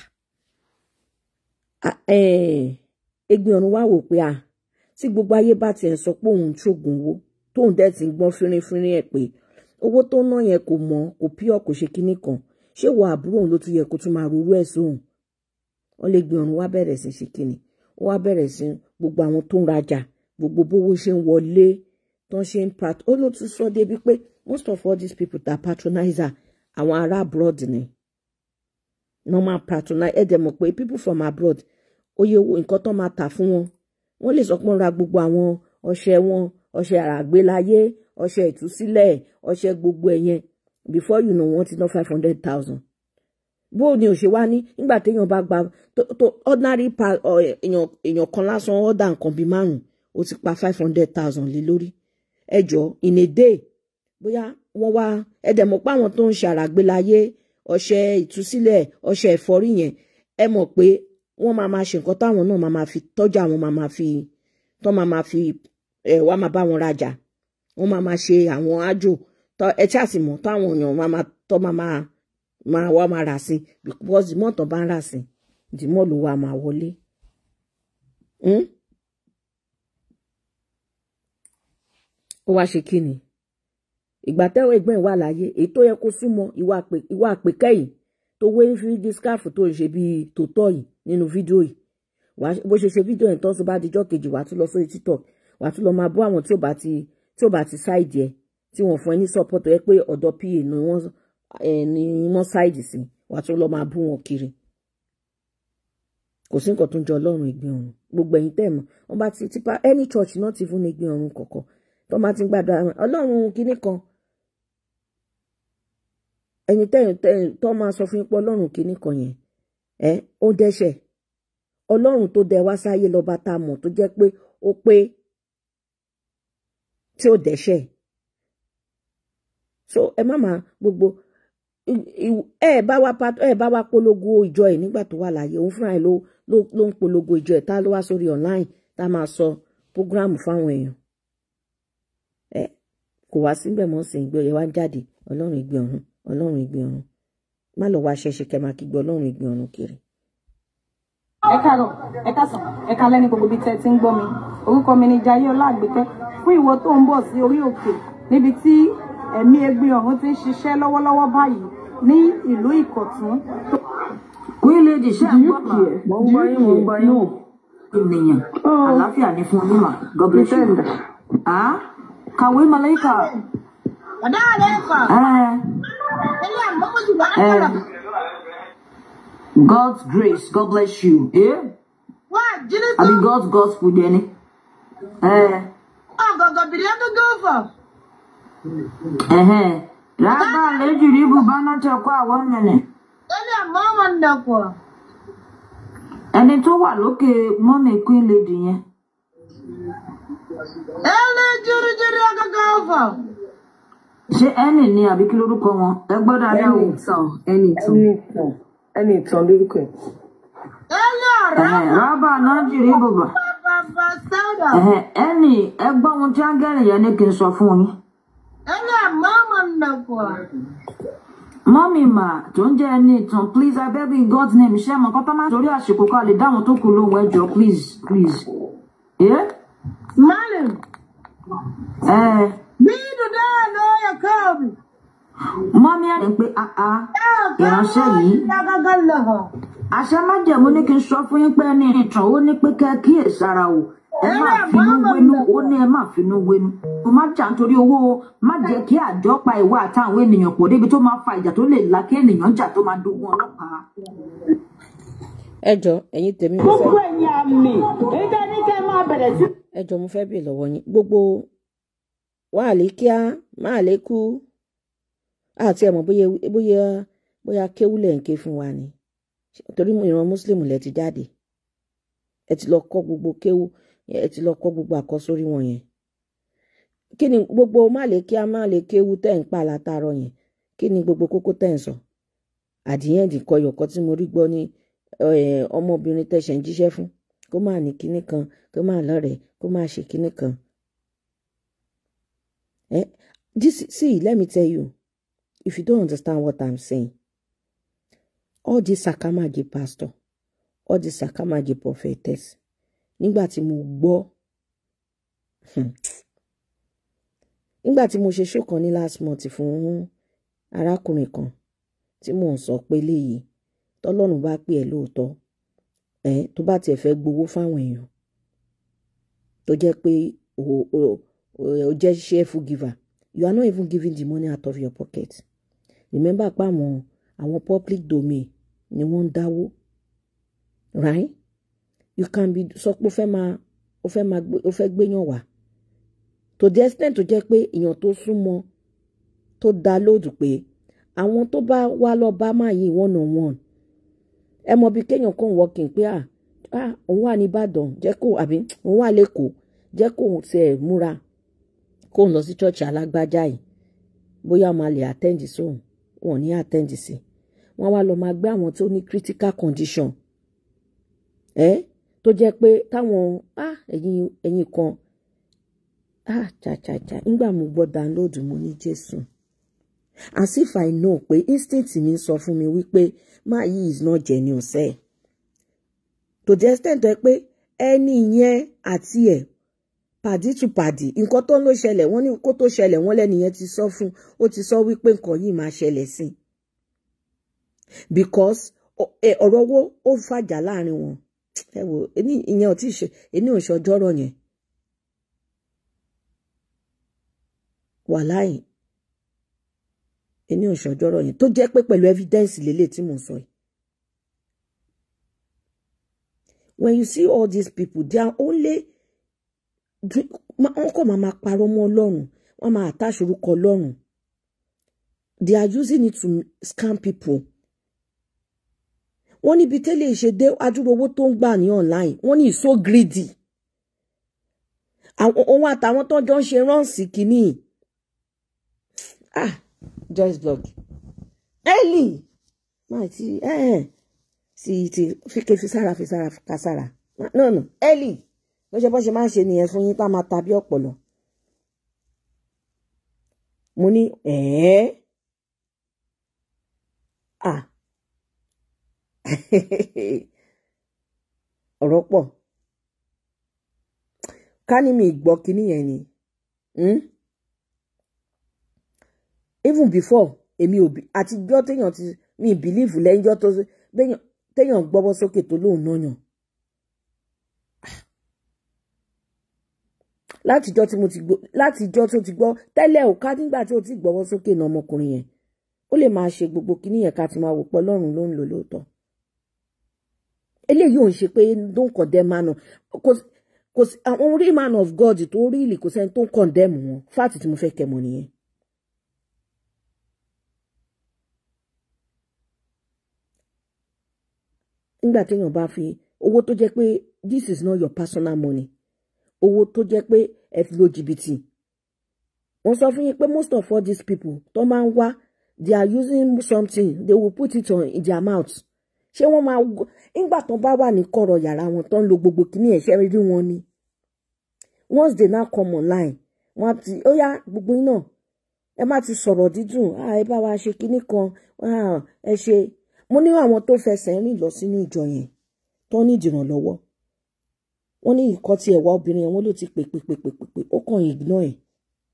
Egbin Ọ̀run wá wò pé à tí gbogbo ayé bá tiẹ̀ sọ pé òun ń ṣoògùn owó tóun dẹ̀ ti ń gbọ́n fínrínfínrín ẹ̀ pé owó tó ná yẹn kò mọ̀ kò pure kò ṣe kinní kan ṣé wọ àbúrò òun ló tún yẹ kó tún máa rorú ẹ̀ sóhun wọn lè gbé ọrùn wá bẹ̀rẹ̀ sí ṣe kinní ó wá bẹ̀rẹ̀ sí gbogbo àwọn tó ń rajà gbogbo bówó ṣe ń wọlé tó ń ṣe ń pat ó ló tún sọ débi pé most of all these people that patronize her àwọn ará abroad ni normal patronize ẹ̀ dẹ̀ mọ̀ pé people from abroad oye nǹkan tó máa tà fún wọn wọ́n lè sọ pé wọ́n ra gbogbo àwọn ọṣẹ wọn ọṣẹ àràgbélayé ọṣẹ ìtúsílẹ̀ ọṣẹ gbogbo ẹ̀yẹn before you know wọ́n ti ná five hundred thousand bó ni ò ṣe wá ní nígbà téèyàn bá gba tó ordinary pa èèyàn èèyàn kan lásán ọ̀dà nǹkan bíi márùn ó ti pa five hundred thousand lé lórí ẹjọ́ in a day bóyá wọ́n wá ẹ̀dẹ̀ mọ̀ pé àwọn tó ń ṣe àràgbélayé ọṣẹ ìtúsílẹ̀ ọṣẹ ẹ̀fọ́rí yẹn ẹ mọ̀ pé wọ́n máa máa ṣe nǹkan táwọn náà máa máa fi tọ́jú àwọn máa máa fi tó máa máa fi ẹ̀ wá máa bá wọn rajà wọ́n máa máa ṣe àwọn ájò ẹ tí àsìmọ̀ táwọn èèyàn máa máa tọ́ máa máa máa wá máa rà sí because the more tó bá ń rà sí the more ló wá máa wọlé. ó wá ṣe kí ni ìgbà tẹ́wọ́ ẹgbẹ́ wà láyé èyí tó yẹ kó súnmọ́ ìwà àpèkẹ́yìn tó wé fídí scarf tó ń ṣe bíi tòótọ́ yìí nínú fídíò yìí bó ṣe ṣe fídíò yẹn tó ń sọ bá dijọ́ kejì wàá tún lọ sórí tiktok wàá tún lọ máa bú àwọn tí ò bá ti tí ò bá ti ṣáìdì ẹ tí wọ́n fún ẹ ní support ẹ pé ọ̀dọ̀ pa ni wọ́n ni wọ́n ṣáìdì sí wàá tún lọ máa bú wọn kiri kò sí nǹkan tó ń jọ ọlọ́run ìgbín ọ̀run gbogbo ẹ̀yin tẹ̀ mọ́ wọ́n bá ti tipa any church náà ti fún ní ìgbín ọ̀run kọ̀ọ̀kan tó máa ti ń gbàdúrà ọlọ́run kinní kan ẹ̀yin tẹ̀yìn tẹ̀yìn tó máa sọ fún yín pé ọlọ́run kinní kan yẹn ẹ ó dẹ́ṣẹ̀ ọlọ́run tó dẹ wá sáyé lọ́ba tá a mọ̀ tó jẹ́ pé ó pé tí ó dẹ́ṣẹ̀ so ẹ má máa gbogbo ẹ bá wá ẹ bá wá polongo ìjọ ẹ nígbà tó wà láàyè òun fúnra ẹ ló ló ń polongo ìjọ ẹ tá ló wá sórí online tá máa sọ programu fáwọn èèyàn ẹ kò wá síbẹ̀ mọ́ sí ìgbé ẹ wá jáde ọlọ́run ìgbé ọ̀run ọlọ́run ìgbé ọ̀run má lọ wá ṣẹṣẹ kẹ máa kígbe ọlọ́run ìgbé ọ̀run kiri. ẹ káàárọ̀ ẹ káàsán ẹ kálẹ́ ní gbogbo ibi tẹ́ ẹ ti ń gbọ́ mi orúkọ mi ni Jayé Ọláàgbékẹ́ fún ìwọ tó ń bọ̀ sí orí òkè níbi tí ẹ̀mí Egbin Ọ̀run ti ń ṣiṣẹ́ lọ́wọ́lọ́wọ́ báyìí ní ìlú Ìkọ̀tún. Queen Lady ṣe ń gbọ́ mà mo ń gbọ́ yín mo ń gbọ́ yín ènìyàn àlàáfíà ní fún onímọ̀ God bless you. Ah, kàwé Malaika. ọ̀dà rẹ̀ fà Eh, ilé àmọ́kùnrin wà á eh, kọ̀rọ̀ God's grace God bless you. Eh? wá jírí tó Àbí God's gospel dẹni. Eh, ọ̀gọ̀gọ̀ bìrì ẹ̀dógún fọ̀. ẹ̀hẹ́n. Rábà lẹ́jù rí ibùbá náà tẹ̀ kọ́ àwọn nìyẹn. ilé àmọ́ wọn dàpọ̀. Ẹni tó wà lókè mọ́mì Queen Lady yẹn. ilé jíríjírí ọ̀gọ̀gọ̀ fọ̀. Ṣé ẹnì ni àbí kí lórúkọ wọn? Ẹ gbọ́ dáadáa o. ẹni ìtàn ẹni ìtàn ẹni ìtàn lórúkọ ẹ ilé ọ̀rẹ́ Ẹ̀hẹ́n, Rábà náà jù rí ibùbá. bàbá sáwùdà. Ẹ̀hẹ́n, ẹnì ẹ gbọ́ ohun tí áńgẹ́lì yẹn ní kí n sọ fún yín. ilé àmọ́ wọn dàpọ̀. Mọ́mì mà tó ń jẹ́ ẹni ìtàn please I beg you in God's name ṣé mọ̀ kọ́tọ́ máa torí àsìkò ká lè dáhùn tó kù lóhùn ẹjọ́ please please. Ẹ́ Malam, ẹ́ bí dùdá ló yẹ káàbì. mọ́mì ẹ̀ ń pé àá ìránṣẹ́ yìí Lágágá lọ́họ̀. àṣẹ májẹ̀mú ní kí n sọ fún yín pé ẹni ìtàn ó ní pé kẹ́ ẹ kíyèsára o ẹ má finú wénú ó ní ẹ má finú wénú mo má jà nítorí owó o má jẹ́ kí àjọ pa ìwà àtàwọn ènìyàn pọ̀ débi tó máa fa ìjà tó lè la kí ènìyàn jà tó máa dogun ọlọ́pàá. ẹ jọ ẹ̀yin tèmi mo fẹ́ gbogbo ẹ̀yin àmì èyí tẹ́ ní kẹ́ máa bẹ̀rẹ̀ sí. ẹ jọ mo fẹ́ bèè lọ́wọ́ yín gbogbo wàhálì kíá máa lè kú àti ẹ̀mọ́ bóyá bóyá bóyá kéwúlẹ̀ ń ké fún wa ni torí ìran mùsùlùmí lẹ ti jáde ẹ ti lọ kọ́ gbogbo kéwú ẹ ti lọ kọ́ gbogbo àkọ́sórí wọn yẹn kí ni gbogbo má lè kíá má lè kéwú tẹ́ ń pa látàárọ̀ yẹn kí ni gbogbo kókó tẹ̀ ń sọ àdìyẹ́ǹdì kọyọ̀kọ́ tí mo rí gbọ́ ní eh, ọmọbìnrin tẹ̀sẹ̀ ń jíṣẹ́ fún kó máa ní kinní kan kó máa lọ́rẹ̀ẹ́ kó máa ṣe kinní kan. Eh, this, see, let me tell you, if you don't understand what I'm saying, all this sakamagi pastor, all this sakamagi prophetess, nígbà tí mo gbọ́ hmm, nígbà tí mo ṣe show kan ní last month fún arákùnrin kan tí mò ń sọ pé léyìí tọ́lọ́run bá pè ẹ́ lóòótọ́ ẹ tó bá tiẹ̀ fẹ́ gbowó fáwọn èèyàn tó jẹ́ pé o o o jẹ́ cheerful giver you are not even giving the money out of your pocket remember pé àwọn àwọn public domain ni wọ́n ń dáwó right you can be sọ pé o fẹ́ máa o fẹ́ máa gbé o fẹ́ gbéyàn wá to the extent tó jẹ́ pé èèyàn tó súnmọ́ tó dá lóòdù pé àwọn tó bá wá lọ bá máa yí one on one ẹ mọ bí kéèyàn kàn wọkìn pé à à òun wà ní Ìbàdàn jẹ́ kó àbí òun wà lẹ́kọ̀ọ́ jẹ́ kó òun tiẹ̀ múra kó òun lọ sí ṣọ́ọ̀ṣì alágbájá yìí bóyá máa lè attend sóhun wọn ò ní attend sí wọn wá lọ máa gbé àwọn tó ní critical condition ẹ tó jẹ́ pé táwọn ah ẹ̀yin ẹ̀yin kan ah chàchàchà nígbà mo gbọ́ download mo ní Jésù as if I know pé instinct mi sọ fún mi wípé máa yí is not genuine sẹ́ to the extent ẹ pé ẹni yẹn àti ẹ̀ pàdí tù pàdí nǹkan tó ń lọ ṣẹlẹ̀ wọ́n ní kó tó ṣẹlẹ̀ wọ́n lẹ́ni yẹn ti sọ fún ó ti sọ wípé nǹkan yìí máa ṣẹlẹ̀ sí i because ọ̀rọ̀ owó ó fàjà láàrin wọn ẹ wò ìyẹn ò tí ì ṣe ẹni ò ṣọjọ́rọ̀ yẹn wàláì ẹni òṣàjọrọ yẹn tó jẹ́ pé pẹ̀lú evidence lélẹ̀ tí mò ń sọ yìí. when you see all these people they are only wọ́n kàn máa máa parọ́ mọ́ ọlọ́run wọ́n máa attach orúkọ ọlọ́run they are using it to scam people. wọ́n níbi tẹ́lẹ̀ ìṣe dé adúrò owó tó ń gbà ní online wọ́n ní so greedy. àwọn òun àtàwọn tó jọ ń ṣe ránṣì kìíní. ah Joyce blog Ellie máa ti sì ti fíkẹ́ fi sára fi sára ka sára no no Ellie bó ṣe bó ṣe máa ń ṣe nìyẹn fún yín tá máa ta bí ọ̀pọ̀lọ̀ mo ní ẹ̀ẹ́ à ọ̀rọ̀ pọ̀ ká ní mi gbọ́ kinní yẹn ni. Hmm? even before èmi ò bí àtijọ́ téèyàn ti mi believe lẹ́yìnjọ́ tó téèyàn gbọ́bọ́ sókè tó lóun náà yàn. látijọ́ tí mo ti gbọ́ látijọ́ tó ti gbọ́ tẹ́lẹ̀ ò ká nígbà tí ó ti gbọ́bọ́ sókè náà ọmọkùnrin yẹn ó lè máa ṣe gbogbo kíní yẹn ká ti máa wò pé Ọlọ́run ló ń lò lóòótọ́. eléyìí ò ń ṣe pé don't condemn man of kò sí àwọn real man of God tó rí ìlì kò sẹ́ni tó ń condemn wọn fáàtì tí mo fẹ́ kẹ́ mọ̀ nìyẹn. nígbà téèyàn bá fi owó tó jẹ́ pé this is not your personal money owó tó jẹ́ pé ẹ fi lo jìbìtì wọ́n sọ fún yín pé most of all these people tó máa ń wá they are using something they will put it on in their mouth ṣé wọ́n máa nígbà tó bá wà ní kọ̀rọ̀ yàrá wọn tó ń lo gbogbo kìíní ẹ̀ṣẹ́ rí wọn ni once they now come online wọ́n ti ó yá gbogbo iná ẹ má ti sọ̀rọ̀ dídùn ẹ bá wa ṣe kinní kan ẹ ṣe mo ní àwọn tó fẹsẹ̀ rìn lọ sínú ìjọ yẹn tó ní ìdìrànlọ́wọ́ wọ́n ní ìkọ́ tí ẹ̀wà obìnrin yẹn wọ́n ló ti pè pè pè pè pè pè ó kàn ignore ẹ̀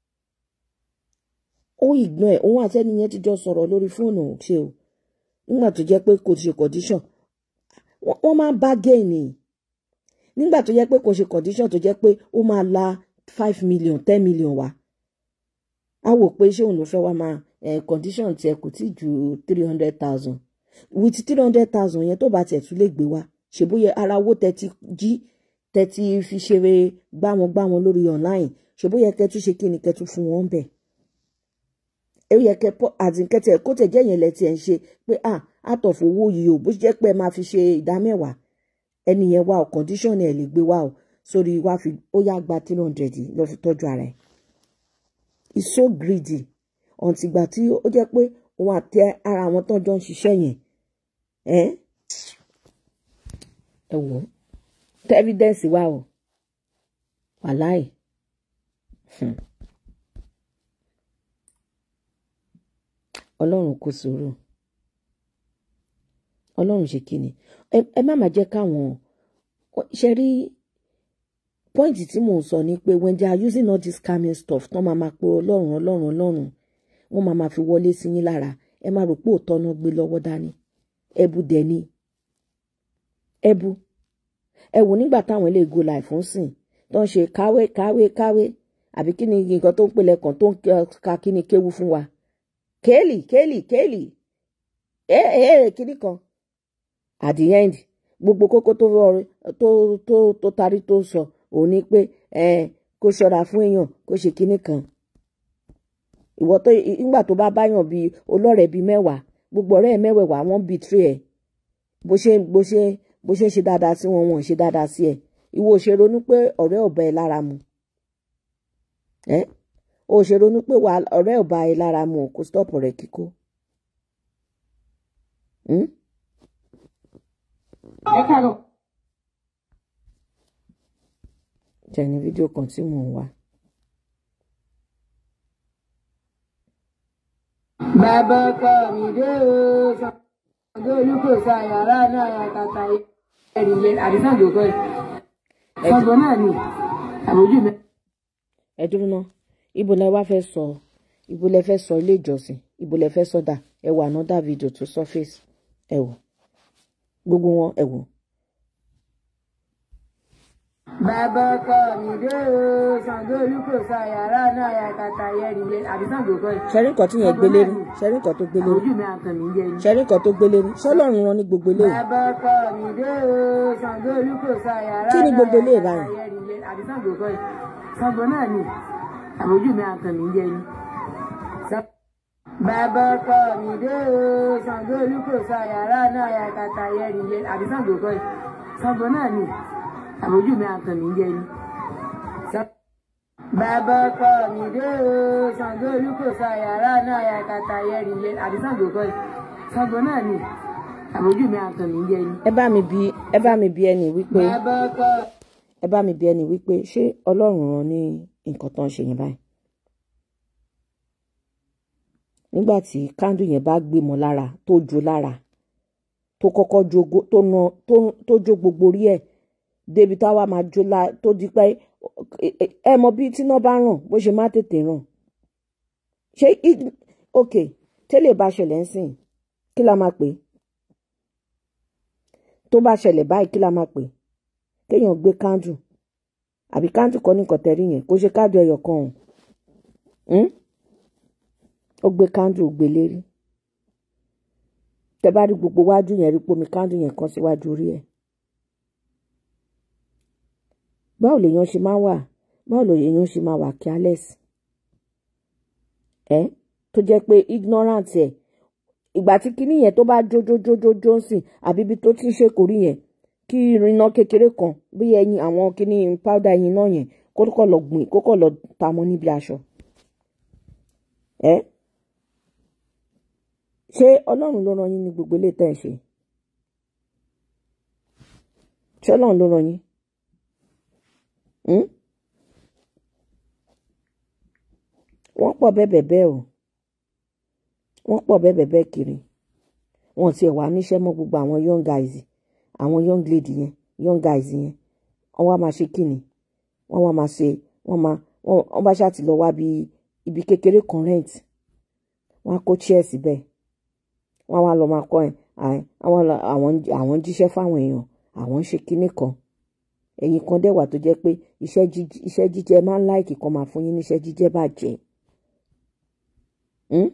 ó ignore ẹ̀ òun àti ẹni yẹn ti jọ sọ̀rọ̀ lórí fóònù ṣe o nígbà tó jẹ́ pé kò ṣe condition wọ́n máa bá gẹ̀ẹ́nì nígbà tó jẹ́ pé kò ṣe condition tó jẹ́ pé ó máa la five million ten million wá á wò pé ṣé òun ló fẹ́ wá máa condition tiẹ̀ kò tí ju three hundred thousand with three hundred thousand yẹn tó bá tiẹ̀ tún lè gbé wá ṣèbóyẹ ara owó tẹ́tí jí tẹ́tí fi ṣeré gbá wọn gbá wọn lórí online ṣèbóyẹ kẹ́tún ṣe kí ni kẹ́tún fún wọn bẹ̀. ẹ yẹ kẹ pọ àdìkẹtẹ kó tẹ jẹ́ yẹn lẹ́tì ẹ̀ ń ṣe pé ah àtọ̀fọ̀ owó yìí o bó jẹ́ pé ẹ máa fi ṣe ìdá mẹ́wàá ẹni yẹn wá o condition ẹ̀ lè gbé wá o sórí wá fi ó yá gba three hundred lọ fi tọ́jú ara ẹ̀. it's so greedy ọ̀ǹtìgbà tí ó jẹ́ pé òun àti ara àwọn tó jọ ń ṣiṣẹ́ yẹn ẹ ẹ wò ó tẹ evidence wà o wàláì Hmm. ọlọ́run kò sùúrù ọlọ́run ṣe kíni ẹ ẹ má má jẹ́ káwọn ṣe rí pọ́ìntì tí mò ń sọ ni pé when they are using all this scamming stuff tán máa máa pe ọlọ́run ọlọ́run ọlọ́run wọ́n máa máa fi wọlé sí yín lára ẹ má rò pé òótọ́ náà gbé lọ́wọ́ dání ẹbu dẹ̀ ni ẹbu ẹ wò nígbà táwọn ilé go life ń sìn tó ń ṣe káwé káwé káwé àbí kí ni nǹkan tó ń pèlè kan tó ń ka kí ni kéwu fún wa kéèlì kéèlì kéèlì ẹ ẹ kíní kan at the end gbogbo kókó tó tó tó tó tarí tó sọ òun ni pé ẹ kó ṣọ́ra fún èèyàn kó ṣe kíní kan ìwọ tó nígbà tó bá báyàn bíi olọ́rẹ̀ bíi mẹ́wàá gbogbo ọ̀rẹ́ ẹ̀ mẹ́wẹ̀ẹ̀wá wọ́n bíi tírì ẹ̀ bó ṣe bó ṣe bó ṣe ń ṣe dáadáa sí wọn wọn ò ṣe dáadáa sí ẹ̀ ìwọ ò ṣe ronú pé ọ̀rẹ́ ò bá ẹ lára mu ẹ ò ṣe ronú pé wà ọ̀rẹ́ ò bá ẹ lára mu kó stop ọ̀rẹ́ kíkó. Hmm? ẹ káàárọ̀ jẹ́ ní fídíò kan tí mò ń wá. bàbá ọkọ mi dé o Ṣàngó olúkòso àyàrá náà yàtàtà ẹrìyẹ àdìsàngó kọ ẹ Ṣàngó náà ni àbójú mi. ẹ dúró ná ibo lẹ wá fẹ́ sọ ibo lẹ fẹ́ sọ ilé ìjọsìn ibo lẹ fẹ́ sọdà ẹ wò another video tó surface ẹ wò gbogbo wọn ẹ wò. bàbá ọkọ mi dé o Ṣàngó olúkòso àyàrá náà yàtàtà ẹrìyẹ àdìsàngó kọ ẹ. ṣẹ́rí nǹkan tí yẹn gbé lérí ṣẹ́rí nǹkan tó gbé lérí àbójú mi àtàn mi jẹ ni. ṣẹ́rí nǹkan tó gbé lérí ṣọ́lọ́run rán ní gbogbo eléyìí bàbá ọkọ mi dé o Ṣàngó olúkòso àyàrá Kí ni gbogbo eléyìí náà báyìí? yàtàtà ẹrìyẹ àdìsàngó kọ ẹ. Ṣàngó náà ni àbójú mi àtàn mi jẹ ni. bàbá ọkọ mi dé o Ṣàngó olúkòso àyàrá náà yàtàtà ẹrìyẹ àdìsàngó kọ ẹ. Ṣàngó náà ni àbójú mi àtàn mi jẹ ni. bàbá ọkọ mi dé o Ṣàngó olúkòso àyàrá náà yàtàtà ẹrìyẹ àdìsàngó kọ ẹ. Ṣàngó náà ni àbójú mi àtàn mi jẹ ni. ẹ bá mi bi ẹ bá mi bi ẹni wípé bàbá ọkọ ẹ bá mi bi ẹni wípé ṣé ọlọ́run rán ní nǹkan tó ń ṣe yẹn báyìí nígbà tí kándù yẹn bá gbé mọ́ lára tó jó lára tó kọ́kọ́ jó go- tó na tó tó jó gbogbo orí ẹ̀ débi táwa máa jó la tó di pé ẹ- ẹ- ẹ mọ bí tíná bá ràn bó ṣe má tètè ràn ṣé i- ok tẹ́lẹ̀ bá ṣẹlẹ̀ ń sìn kí la máa pè é tó bá ṣẹlẹ̀ báyìí kí la máa pè é kéèyàn gbé kándù àbí kándù kọ́ ní nǹkan tẹ̀rí yẹn kó ṣe kándù ẹyọ kan ọ̀hún Hmm? ó gbé kándù ó gbé lérí tẹ bá rí gbogbo wájú yẹn rí pomi kándù yẹn kan síwájú orí ẹ̀ báwo lèèyàn ṣe máa wà báwo lèèyàn ṣe máa wà careless ẹ tó jẹ́ pé ignorant ẹ ìgbà tí kinní yẹn tó bá jójójójójó ń sìn àbí ibi tó ti ń ṣèkórí yẹn kí irinná kékeré kan bí ẹyin àwọn kinní powder ẹyin náà yẹn kó kọ̀ lọ gbìn kó kọ̀ lọ ta mọ́ níbi aṣọ ẹ ṣé ọlọ́run ló rán yín ní gbogbo ilé tẹ́ ẹ̀ ṣe ṣé ọlọ́run ló rán yín Hmm? wọ́n pọ̀ bẹ́ẹ̀ bẹ́ẹ̀ o wọ́n pọ̀ bẹ́ẹ̀ bẹ́ẹ̀ kiri wọn tiẹ̀ wá níṣẹ́ mọ́ gbogbo àwọn young guys àwọn young lady yẹn young guys yẹn wọ́n wá máa ṣe kíni wọ́n wá máa ṣe wọ́n máa wọ́n wọ́n bá ṣáà ti lọ wá bí ibi kékeré kan rent wọ́n á kó chair síbẹ̀ wọ́n á wá lọ máa kọ́ ẹ̀ à- àwọn lọ- àwọn àwọn ń jíṣẹ́ fáwọn èèyàn àwọn ń ṣe kíní kan ẹ̀yin kan dẹ̀ wà tó jẹ́ pé iṣẹ́ jíj- iṣẹ́ jíjẹ máa ń láìkì kan máa fún yín níṣẹ́ jíjẹ bàjẹ́ Hmm?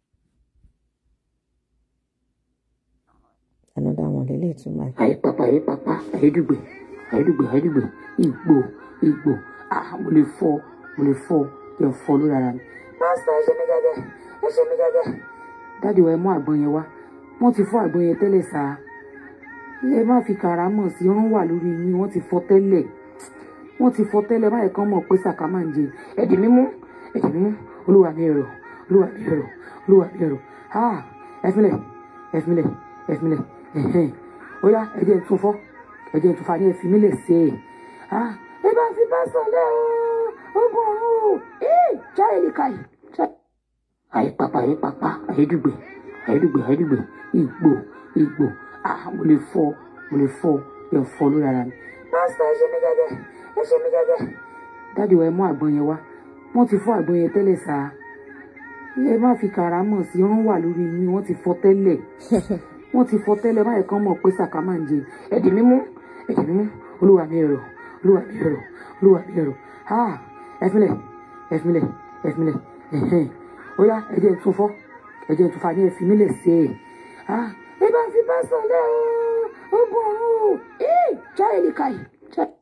another one lélẹ̀ tún máa àyípapá àyípapá àyédùgbè àyédùgbè àyédùgbè ìgbò ìgbò ah mo lè fọ mo lè fọ kí n fọ lórí ara mi. pásítọ̀ ẹ ṣe mí gẹ́gẹ́ ẹ ṣe mí gẹ́gẹ́. dáàdi wa ẹ mú àgbọn yẹn wá wọ́n ti fọ́ àgbọn yẹn tẹ́lẹ̀ sáà ẹ má fi kàrámọ̀ sí irun wà lórí yín wọ́n ti fọ́ tẹ́lẹ̀ wọ́n ti fọ́ tẹ́lẹ̀ báyìí kan mọ̀ pé sàkà máa ń jẹ ẹ̀dì mímú ẹ̀dì mímú olúwa mi ẹ̀rọ olúwa mi ẹ̀rọ olúwa mi ẹ̀rọ ah ẹ̀fínlẹ̀ ẹ̀fínlẹ̀ ẹ̀fínlẹ̀ ẹ̀hẹ́n ó yá ẹ̀jẹ̀ tún fọ́ ẹ̀jẹ̀ tún fa ní ẹ̀fín mi lè ṣe é ah ẹ bá fi bá sọ̀lẹ̀ o ogun ọ̀run o ee jáde lè ka yìí jáde. àyípapà àyípapà àyédùgbè àyédùgbè àyédùgbè ìgbò ìgbò ah mo lè fọ́ mo lè fọ́ ẹ fọ́ lórí ara mi. pásítọ̀ ẹ ṣe mí gẹ́gẹ́ ẹ ṣe mí gẹ́gẹ́. dáàdi wa ẹ mú àgbọn yẹn wá wọ́n ti fọ́ àgbọn yẹn tẹ́lẹ̀ sáà ẹ má fi kàrámọ̀ sí irun wà lórí yín wọ́n ti fọ́ tẹ́lẹ̀ wọ́n ti fọ́ tẹ́lẹ̀ báyìí kan mọ̀ pé sàkà máa ń jẹ ẹ̀dì mímú ẹ̀dì mímú olúwa mi ẹ̀rọ olúwa mi ẹ̀rọ olúwa mi ẹ̀rọ ah ẹ̀fínlẹ̀ ẹ̀fínlẹ̀ ẹ̀fínlẹ̀ ẹ̀hẹ́n ó yá ẹ̀jẹ̀ tún fọ́ ẹ̀jẹ̀ tún fa ní ẹ̀fín mi lè ṣe é ah ẹ bá fi bá sọ̀lẹ̀ o ogun ọ̀run o ee jáde lè ka yìí jáde.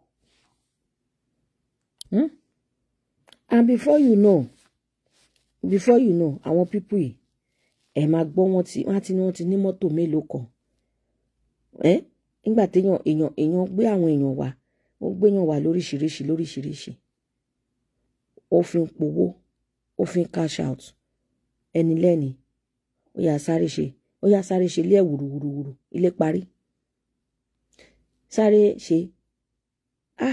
Hmm? and before you know before you know àwọn pípù yìí ẹ máa gbọ́ wọn tí wọ́n ti ní wọ́n ti ní mọ́tò mélòó kan ẹ nígbà téèyàn èèyàn èèyàn gbé àwọn èèyàn wá ó gbéyàn wá lóríṣiríṣi lóríṣiríṣi ó fi ń powó ó fi ń cash out ẹni lẹ́ni ó yà sáré ṣe ó yà sáré ṣe ilé ẹ̀ wùrùwùrùwùrù ilé parí sáré ṣe ah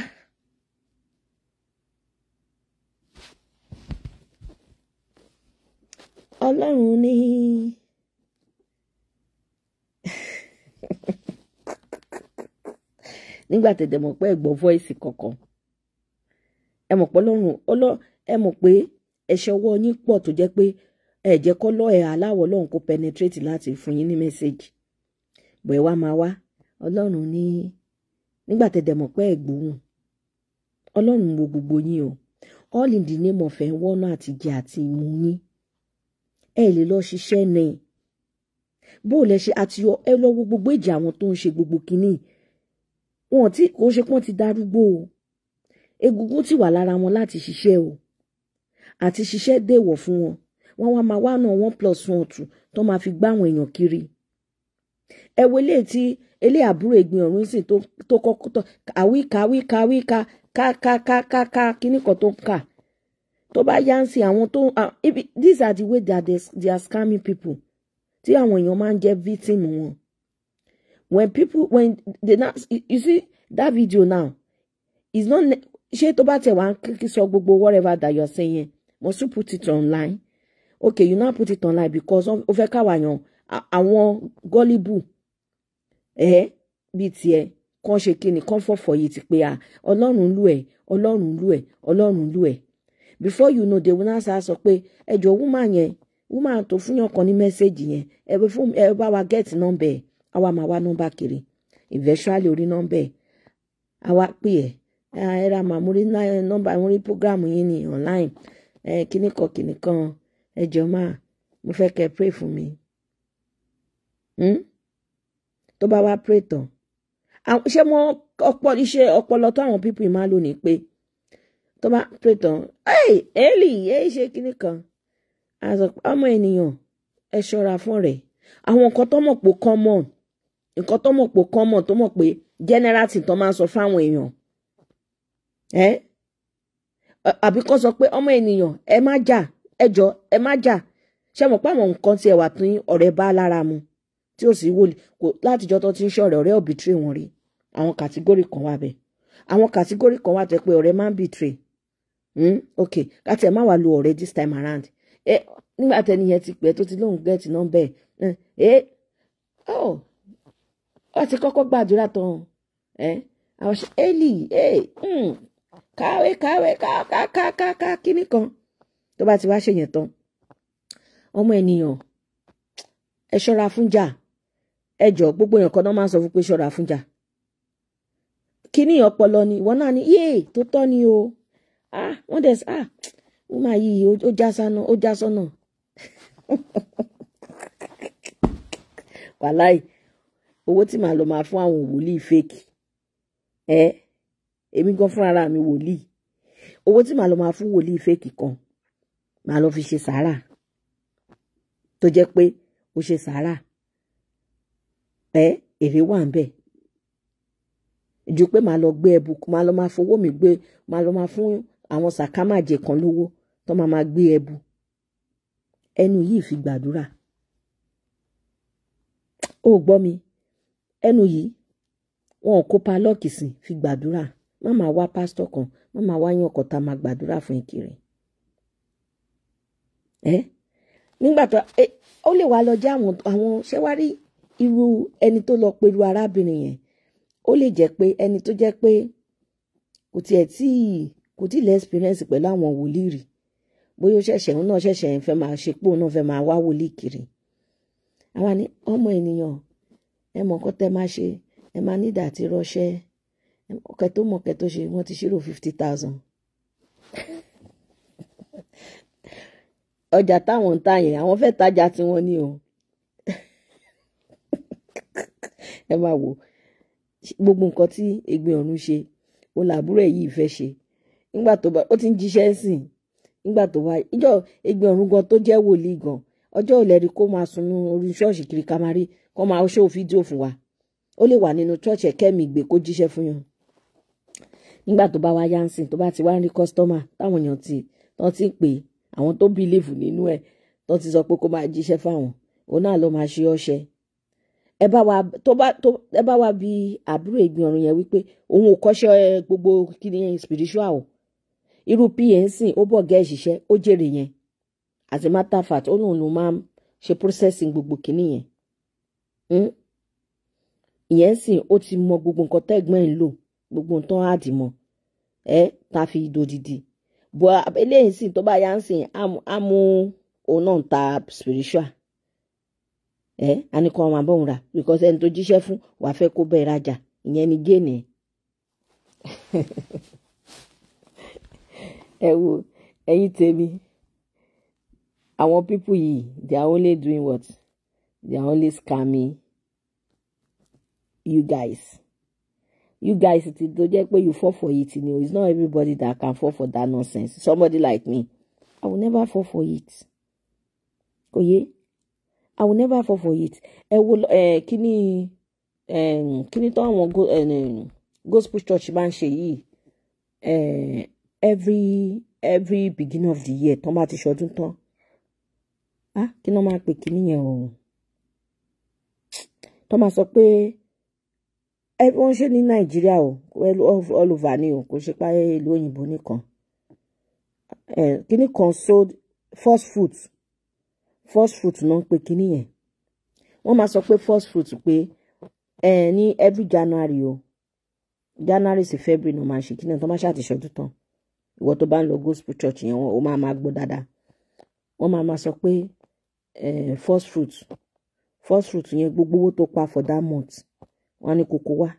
ọlọ́run ní nígbà tẹ̀dẹ̀ mọ̀ pé ẹ gbọ́ voice kankan ẹ mọ̀ pé ọlọ́run ọlọ́ ẹ mọ̀ pé ẹ̀ṣẹ̀ ọwọ́ yín pọ̀ tó jẹ́ pé ẹ jẹ́ kọ́ lọ́ ẹ̀ aláwọ̀ ọlọ́run kó penetrate láti fún yín ní message bọ̀ ẹ wá máa wá ọlọ́run ní nígbà tẹ̀dẹ̀ mọ̀ pé ẹ gbóhùn ọlọ́run wo gbogbo yín o all in the name of ẹ̀ ń wọ́nà àtijẹ àti ìmú yín ẹ lè lọ ṣiṣẹ́ ní bó lẹ ṣe àti ẹ lọ wo gbogbo ìjà àwọn tó ń ṣe gbogbo kínní wọn tí kò ṣe pọ́n ti darúgbó o egungun ti wà lára wọn láti ṣiṣẹ́ o àti ṣiṣẹ́ dèwọ̀ fún wọn wọn wá máa wá náà one plus one two tó máa fi gbá àwọn èèyàn kiri ẹ wo eléyìí tí eléyìí àbúrò ìgbìn ọ̀run sì tó kọ́kọ́ tó àwíká àwíká àwíká ká ká ká ká ká kíní kan tó ń kà tó bá yá ń sin àwọn tó these are the way that they, they are scamming people tí àwọn èèyàn máa ń jẹ́ victim wọn when people when they now you see that video now is not ṣé tó bá tẹ̀ wá kí sọ gbogbo whatever that you are saying must you put it online okay you now put it online because ó fẹ́ káwàyàn àwọn gullible ẹ̀ bíi tiẹ̀ kàn ṣe kí ni kàn fọ̀fọ̀ yìí ti pé à ọlọ́run lù ẹ̀ ọlọ́run lù ẹ̀ ọlọ́run lù ẹ̀ before you know they will now sọ pé ẹjọ woman yẹn woman tó fún yàn kan ní mẹ́sẹ̀gì yẹn ẹ bẹ fún ẹ bá wa get nọ́mbẹ̀ ẹ àwa máa wá nọ́mbà kiri eventually orí nọ́mbẹ̀ ẹ àwa pè ẹ ẹ ra màá mo rí nọ́mbà mo rí program yín ní online ẹ kíní kan kíní kan ẹ jọ máa mo fẹ́ kẹ́ pray fún mi tó bá wá pray tán ṣé mo ọpọlọ iṣẹ́ ọpọlọ tó àwọn people máa lò ní pé tó bá pè tán ẹ́ẹ̀ ẹ́ẹ̀lì ẹ́ẹ̀ ṣe kinní kan ọmọ ènìyàn ẹ ṣọ́ra fún rẹ̀ àwọn nǹkan tó mọ̀ pé common nǹkan tó mọ̀ pé common tó mọ̀ pé general thing tó máa ń sọ fáwọn èèyàn ẹ́ àbí kó sọ pé ọmọ ènìyàn ẹ má jà ẹ jọ ẹ má jà ṣé mọ̀ pé àwọn nǹkan tí ẹ wà tún ọ̀rẹ́ bá lára mu tí ó sì wọlé kò látijọ́ tó ti ń ṣọ̀rẹ́ ọ̀rẹ́ òbítírì wọn rí àwọn kàtígórì kan wà bẹ́ẹ̀ àwọn kàtígórì kan wà tẹ́ pé ọ̀rẹ́ máa ń bìtírì Mm, ok láti ẹ má wàá lo ọ̀rẹ́ this time around ẹ nígbà tẹni yẹn ti pẹ́ tó ti lóun gẹẹtì nọ́mbẹ ẹ ẹ ọ ọ ti kọ́kọ́ gbàdúrà tán ẹ àwọn ṣe eli ẹ káwé káwé kákákáká kíní kan tó bá ti wá ṣe yẹn tán ọmọ ènìyàn ẹ ṣọ́ra fún jà ẹ jọ gbogbo èèyàn kan náà máa ń sọ fún pé ṣọ́ra fún jà kíní ọpọlọ ni ìwọ náà ni yéè tó tọ́ ni o ah wọ́n dẹ̀ ah wọ́n máa yí ó já sánà ó já sọ́nà wàláì owó tí màá lọ máa fún àwọn wòlíì fake ẹ èmi gan fúnra mi wòlíì owó tí màá lọ máa fún wòlíì fake kan màá lọ fi ṣe sàárà tó jẹ́ pé ó ṣe sàárà ẹ èrè wà ń bẹ ju pé màá lọ gbé ẹbù màá lọ máa fowó mi gbé màá lọ máa fún àwọn sàkámàjẹ kan lówó tó máa máa gbé ẹbù ẹnu yìí fi gbàdúrà ó gbọ́ mi ẹnu yìí wọn ò kópa lọ́ọ̀kì sí fi gbàdúrà má máa wá pásítọ̀ kan má máa wá yàn kọ́ta máa gbàdúrà fún ìkiri ẹ nígbà tó ẹ ó lè wá lọ jẹ́ àwọn àwọn ṣẹ́wárí irú ẹni tó lọ pẹ̀lú arábìnrin yẹn ó lè jẹ́ pé ẹni tó jẹ́ pé kò tiẹ̀ tí kò tí lè experience pẹ̀lú àwọn wòlíì rí bóyá ó ṣẹ̀ṣẹ̀ òun náà ṣẹ̀ṣẹ̀ ń fẹ́ máa ṣe pé òun náà fẹ́ máa wá wòlíì kiri àwa ní ọmọ ènìyàn ẹ mọ̀ nǹkan tẹ́ máa ṣe ẹ máa nídà àti rọ́ṣẹ́ ọkẹ tó mọ̀kẹ́ tó ṣe wọ́n ti ṣírò fifty thousand ọjà táwọn ń tà yẹn àwọn fẹ́ tajà tiwọn ni o ẹ máa wò gbogbo nǹkan tí Ẹ̀gbin Ọ̀run ṣe ó làbúrò ẹ̀ yìí fẹ́ ṣe nígbà tó bá ó ti ń jíṣẹ́ sìn nígbà tó wá ìjọ Ẹ̀gbin Ọ̀run gan tó jẹ́ wòlíì gan ọjọ́ ìlẹ́rìí kó máa sunú orí ṣọ́ọ̀ṣì kiri ká máa rí kó máa ṣó fídíò fún wa ó lè wà nínú ṣọ́ọ̀ṣì ẹ̀kẹ́mi ìgbé kó jíṣẹ́ fún yàn nígbà tó bá wá yánsìn tó bá ti wá ń rí kọ́sítọ́mà táwọn èèyàn ti tán ti ń pè é àwọn tó bílíìfù nínú ẹ̀ tán ti sọ pé kó máa jíṣẹ́ fáwọn òun náà ló máa ṣe ọṣẹ ẹ bá wa tó bá tó ẹ bá wa bí àbúrò Ẹ̀gbin Ọ̀run yẹn wípé òun ò kọ́ṣẹ́ gbogbo kíni yẹn spiritual o irú pnc ó bọ̀ gẹ́ ìṣiṣẹ́ ó jèrè yẹn as a matter of fact ó lóun ló máa ń ṣe processing gbogbo kíní yẹn Hmm? ìyẹn sì ó ti mọ gbogbo nǹkan tẹ́gbọ́n ẹ̀ ń lò gbogbo nǹkan àdìmọ́ ẹ tá a fi dòdìdì bọ́ eléyìí sì tó bá yá ń sìn á mú òun náà ta spiritual ẹ á ní kó ọmọ abóhùn rà because ẹni tó jíṣẹ́ fún wàá fẹ́ kó bẹ́ẹ̀ rajà ìyẹn ni géènì ẹ̀ ẹ wo ẹ̀yin tèmi àwọn pípù yìí they are only doing what they are only scamming you guys you guys ti tó jẹ́ pé you fall for it ni o it's not everybody that can fall for that nonsense somebody like me i will never fall for it kò yé i will never fall for it ẹ wo ẹ kíní ẹ kíní tó àwọn go- ẹ, gospel church máa ń ṣe yìí ẹ every every beginning of the year tán bá ti ṣọdún tán ah kí ni wọ́n máa pè kíní yẹn o tán máa sọ pé ẹ wọ́n ṣe ní nàìjíríà o well, all all over ni o kò ṣe pé ìlú òyìnbó nìkan ẹ kíní kan sold first fruit first fruit náà ń pè kíní yẹn wọ́n máa sọ pé first fruit pé ẹ ní every january o january sí february náà máa ṣe kíní yẹn tó máa ṣàtìṣọdún tán ìwọ tó bá ń lọ gospel church yẹn wọn ò máa máa gbọ́ dáadáa wọ́n máa máa sọ pé ẹ first fruit first fruit yẹn gbogbo owó tó pa for that month wọ́n á ní kókó wá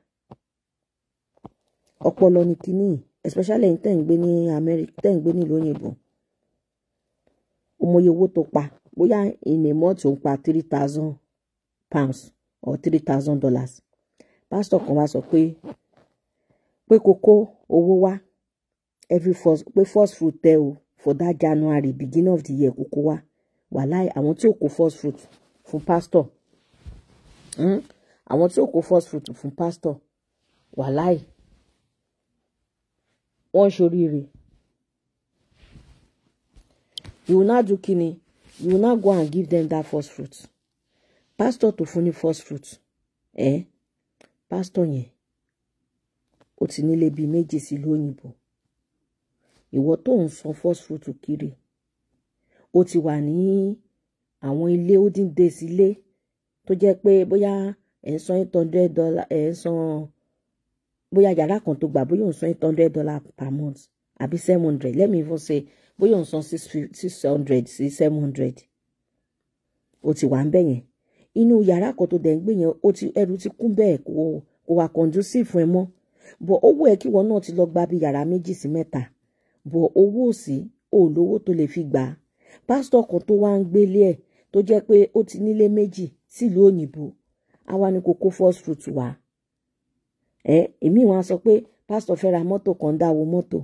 ọpọlọ ní kínní especially ẹ̀yin tẹ́ ń gbé ní Amẹ́ríkà tẹ́ ń gbé nílùú òyìnbó ọmọye owó tó pa bóyá in a month ó ń pa three thousand pounds or three thousand dollars pásítọ̀ kan wá sọ pé pé kókó owó wá every first pé first fruit tẹ o for that January beginning of the year kókó wá wàláì àwọn tí ò kó first fruit fún pásítọ̀ hmm? àwọn tí ò kó first fruit fún pásítọ̀ wàláì wọ́n ṣoríire you will now do kini you will now go and give them that first fruit pastor tó fún ní first fruit ẹ pastor yẹn ó ti nílé bíi méjì sí lóyìnbó ìwọ tó ń san first fruit kiri ó ti wà ní àwọn ilé holding days ilé tó jẹ́ pé bóyá ẹ̀ ń san eight hundred dollar ẹ̀ ń san bóyá yàrá kan tó gbà bóyá ò ń san eight hundred dollar per month àbí seven hundred let me even say bóyá ò ń san six fif- six hundred sí seven hundred ó ti wà ń bẹ̀ yẹn inú yàrá kan tó dẹ̀ ń gbé yẹn ó ti ẹrù ti kún bẹ́ẹ̀ kò kò wà conducive fún ẹ mọ́ bọ̀ owó ẹ̀ kí wọn náà ti lọ gba bí yàrá méjì sí mẹ́ta bọ̀ owó òsì ò lówó tó lè fi gbà á pásítọ̀ kan tó wá ń gbélé ẹ̀ tó jẹ́ pé ó ti nílé méjì sílùú òyìnbó àwa ni kò kó first fruit wá ẹ èmi wọn á sọ pé pásítọ̀ fẹ́ ra mọ́tò kan dáwọ́ mọ́tò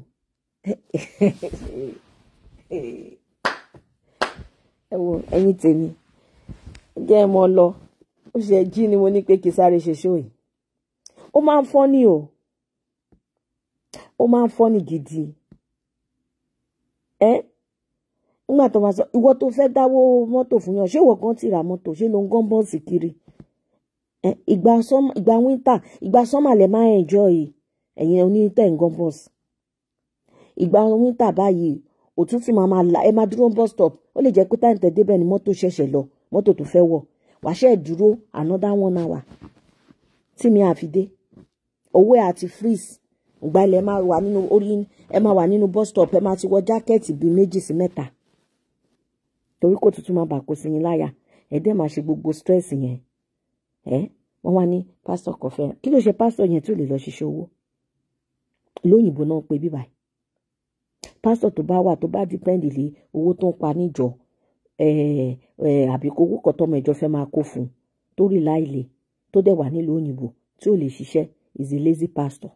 ẹ wo ẹ̀yin tèmi jẹ́ ẹ mọ lọ ó ṣe jí ni mo ní pé kí sáré ṣe ṣó yìí ó máa ń fọ́nì o ó máa ń fọ́nì gidi ẹ nígbà tó máa sọ ìwọ tó fẹ́ dáwó mọ́tò fún yàn ṣé ìwọ kan ti ra mọ́tò ṣé ló ń gán bọ́ọ̀sì kiri ẹ ìgbà sọmọ ìgbà wíńtà ìgbà sọmọ lẹ máa ń enjoy ẹ̀yin onítẹ̀ ń gán bọ́ọ̀sì ìgbà wíńtà báyìí òtútù máa máa la ẹ máa dúró bus stop ó lè jẹ́ pé táyì tẹ̀ débẹ̀ ni mọ́tò ṣẹ̀ṣẹ̀ lọ mọ́tò tó fẹ́ wọ̀ wàṣẹ́ dúró another one hour tí mi àfi dé owó ẹ̀ àti freeze ìgbà ilẹ̀ máa wà nínú orí ẹ máa wà nínú bus stop ẹ máa ti wọ jákẹ́ẹ̀tì bíi méjì sí mẹ́ta torí kò tuntun máa bà kó sí yín láyà ẹ dẹ́ máa ṣe gbogbo stress yẹn ẹ wọ́n wá ní pásítọ̀ kọfẹ́ kí ló ṣe pásítọ̀ yẹn tó lè lọ ṣiṣẹ́ owó lóyìnbó náà pé bíbáyìí pásítọ̀ tó bá wà tó bá dípẹ́ǹdì lé owó tó ń pa níjọ àbí owó kan tọmọ ìjọ fẹ́ máa kó fún un tó rí láìlè tó dẹ̀ wà nílùú òyìnbó tí ò lè ṣiṣẹ́ is a lazy pastor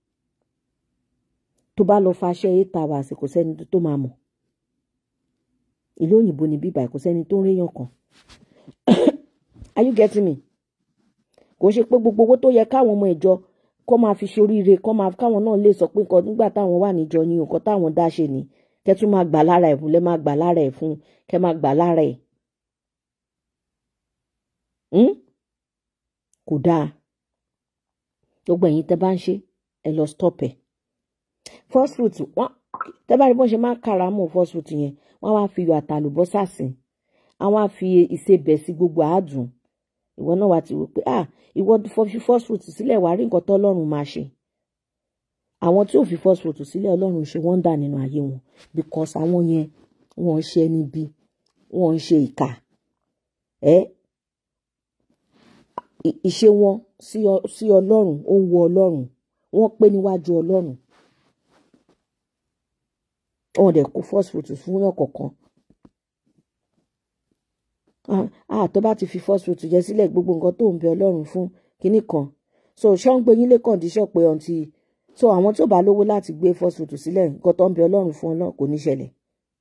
tó bá lọ faṣẹ́ eight hours kò sẹ́ni tó máa mọ̀ ìlú òyìnbó ni bíbá kò sẹ́ni tó ń réyàn kan are you getting me kò ṣe pé gbogbo owó tó yẹ káwọn ọmọ ìjọ kó máa fi ṣoríire kó máa káwọn náà lè sọ pé nǹkan nígbà táwọn wà níjọ ni nǹkan táwọn dá ṣe ni kẹ́ tún máa gbà lára ẹ̀ fún lẹ́ máa gbà lára ẹ̀ fún kẹ́ máa gbà lára ẹ̀ kò dáa gbogbo ẹ̀yin tẹ́ bá ń ṣe ẹ lọ stop ẹ̀ first fruit wọ́n tẹ́ bá rí bọ́n ṣe máa ń kára mọ́ first fruit yẹn wọ́n wá fi iyọ̀ àtàlùbọ́sà sí àwọn á fi ìsebẹ̀ sí gbogbo àádùn ìwọ náà wá ti wò pé ah ìwọ fi first fruit sílẹ̀ wàá rí nǹkan tó ọlọ́run máa ṣe àwọn tí ò fi first fruit sílẹ̀ ọlọ́run ṣe wọ́n ń dà nínú ayé wọn because àwọn yẹn wọ́n ń ṣe níbi wọ́n ń ṣe ìkà ẹ́ ìṣe wọn sí ọlọ́run ó ń wo ọlọ́run wọ́n pé níwájú ọlọ́run wọn dẹ̀ kó first fruit fún yàn kọ̀ọ̀kan ah tó bá ti fi first fruit jẹ sílẹ̀ gbogbo nǹkan tó ń bẹ ọlọ́run fún kinní kan so ṣọ́ ń gbé yín lé condition pé ọ̀ntì so àwọn tó bá lówó láti gbé first fruit sílẹ̀ nǹkan tó ń bẹ ọlọ́run fún ọlọ́run kò ní ṣẹlẹ̀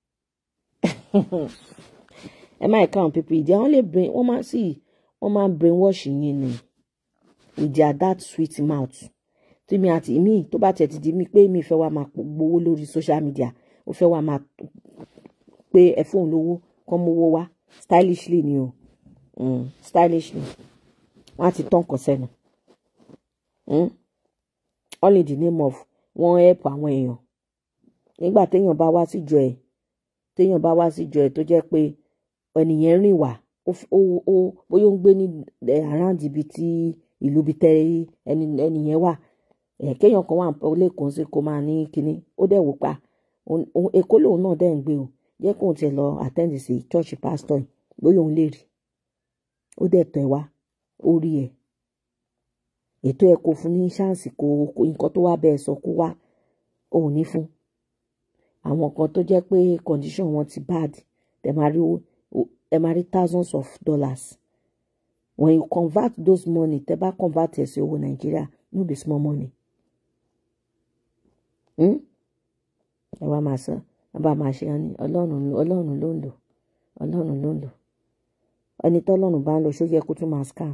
ẹ má ẹ̀ka àwọn pípé ìdí àwọn lè brain wọ́n máa sì wọ́n máa brain wash yín ni with their that sweet mouth tí mi àti mi tó bá tẹ̀ ti di mi pé mi fẹ́ wá máa gbowó lórí social media ó fẹ́ wá máa pé ẹ fóun lówó kọ́ mówó wá stylishly ni o mm, stylishly wọ́n á ti tán kàn sẹ́nu mm? all in the name of wọ́n help àwọn èèyàn nígbà téèyàn bá wá síjọ ẹ̀ téèyàn bá wá síjọ ẹ̀ tó jẹ́ pé ẹnìyẹn rìn wá ó bóyá ó ń gbé ní around ibi tí ìlú ibi tẹ ẹnìyẹn wà kéèyàn kan wà lẹ́kọ̀ọ́ sí kó máa ní kinní ó dẹ̀ wò pa èkó lòun náà dẹ̀ ń gbé o jẹ́ kóun tiẹ̀ lọ attend sí church pastor yìí bóyá òun lè rí ó dẹ̀ tẹ̀ wá ó rí ẹ̀ ètò ẹ̀ kò fún ní ṣáǹsì kó nǹkan tó wá bẹ́ẹ̀ sọ kó wá òun ní fún àwọn kan tó jẹ́ pé condition wọn ti bad ẹ máa rí ẹ máa rí thousands of dollars when you convert those money tẹ bá convert ẹ̀ sí owó nàìjíríà no be small money ẹ wá máa sọ ẹ bá máa ṣe ọ ní ọlọ́run ọlọ́run ló ń lò ọlọ́run ló ń lò ẹni tọ́lọ́run bá ń lò ṣó yẹ kó tún máa scam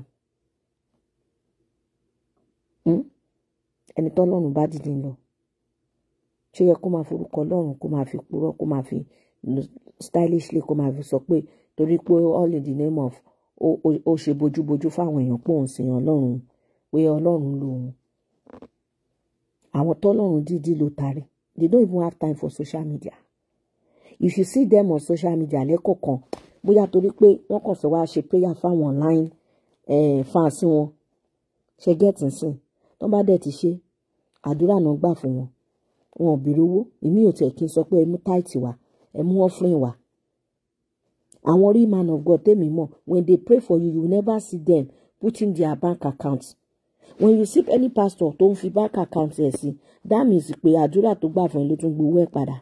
ẹni tọ́lọ́run bá dìde ń lọ ṣó yẹ kó máa forúkọ ọlọ́run kó máa fi purọ́ kó máa fi stylishly kó máa fi sọ pé torí pé all in the name of ó ṣe bójúbójú fáwọn èèyàn pé òun sìn ọlọ́run pé ọlọ́run ló òun àwọn tọ́lọ́run dídí ló tarí they don't even have time for social media if you see them on social media lẹ́kọ̀ọ̀kan bóyá torí pé wọ́n kàn fẹ́ wá ṣe prayer fáwọn online eh, fans wọn ṣe gẹ́tì sìn tó bá dẹ̀ ti ṣe àdúrà náà gbà fún wọn wọn ò béèrè owó èmi ò tẹ̀ kí n sọ pé ẹ mú táìtì wá ẹ mú offering wá àwọn real man of God tèmi mọ̀ when they pray for you you never see them putting their bank account when you see any pastor tó ń fi bank account ẹ̀ sí that means pé àdúrà tó gbà fún ẹ ló tún gbowó ẹ̀ padà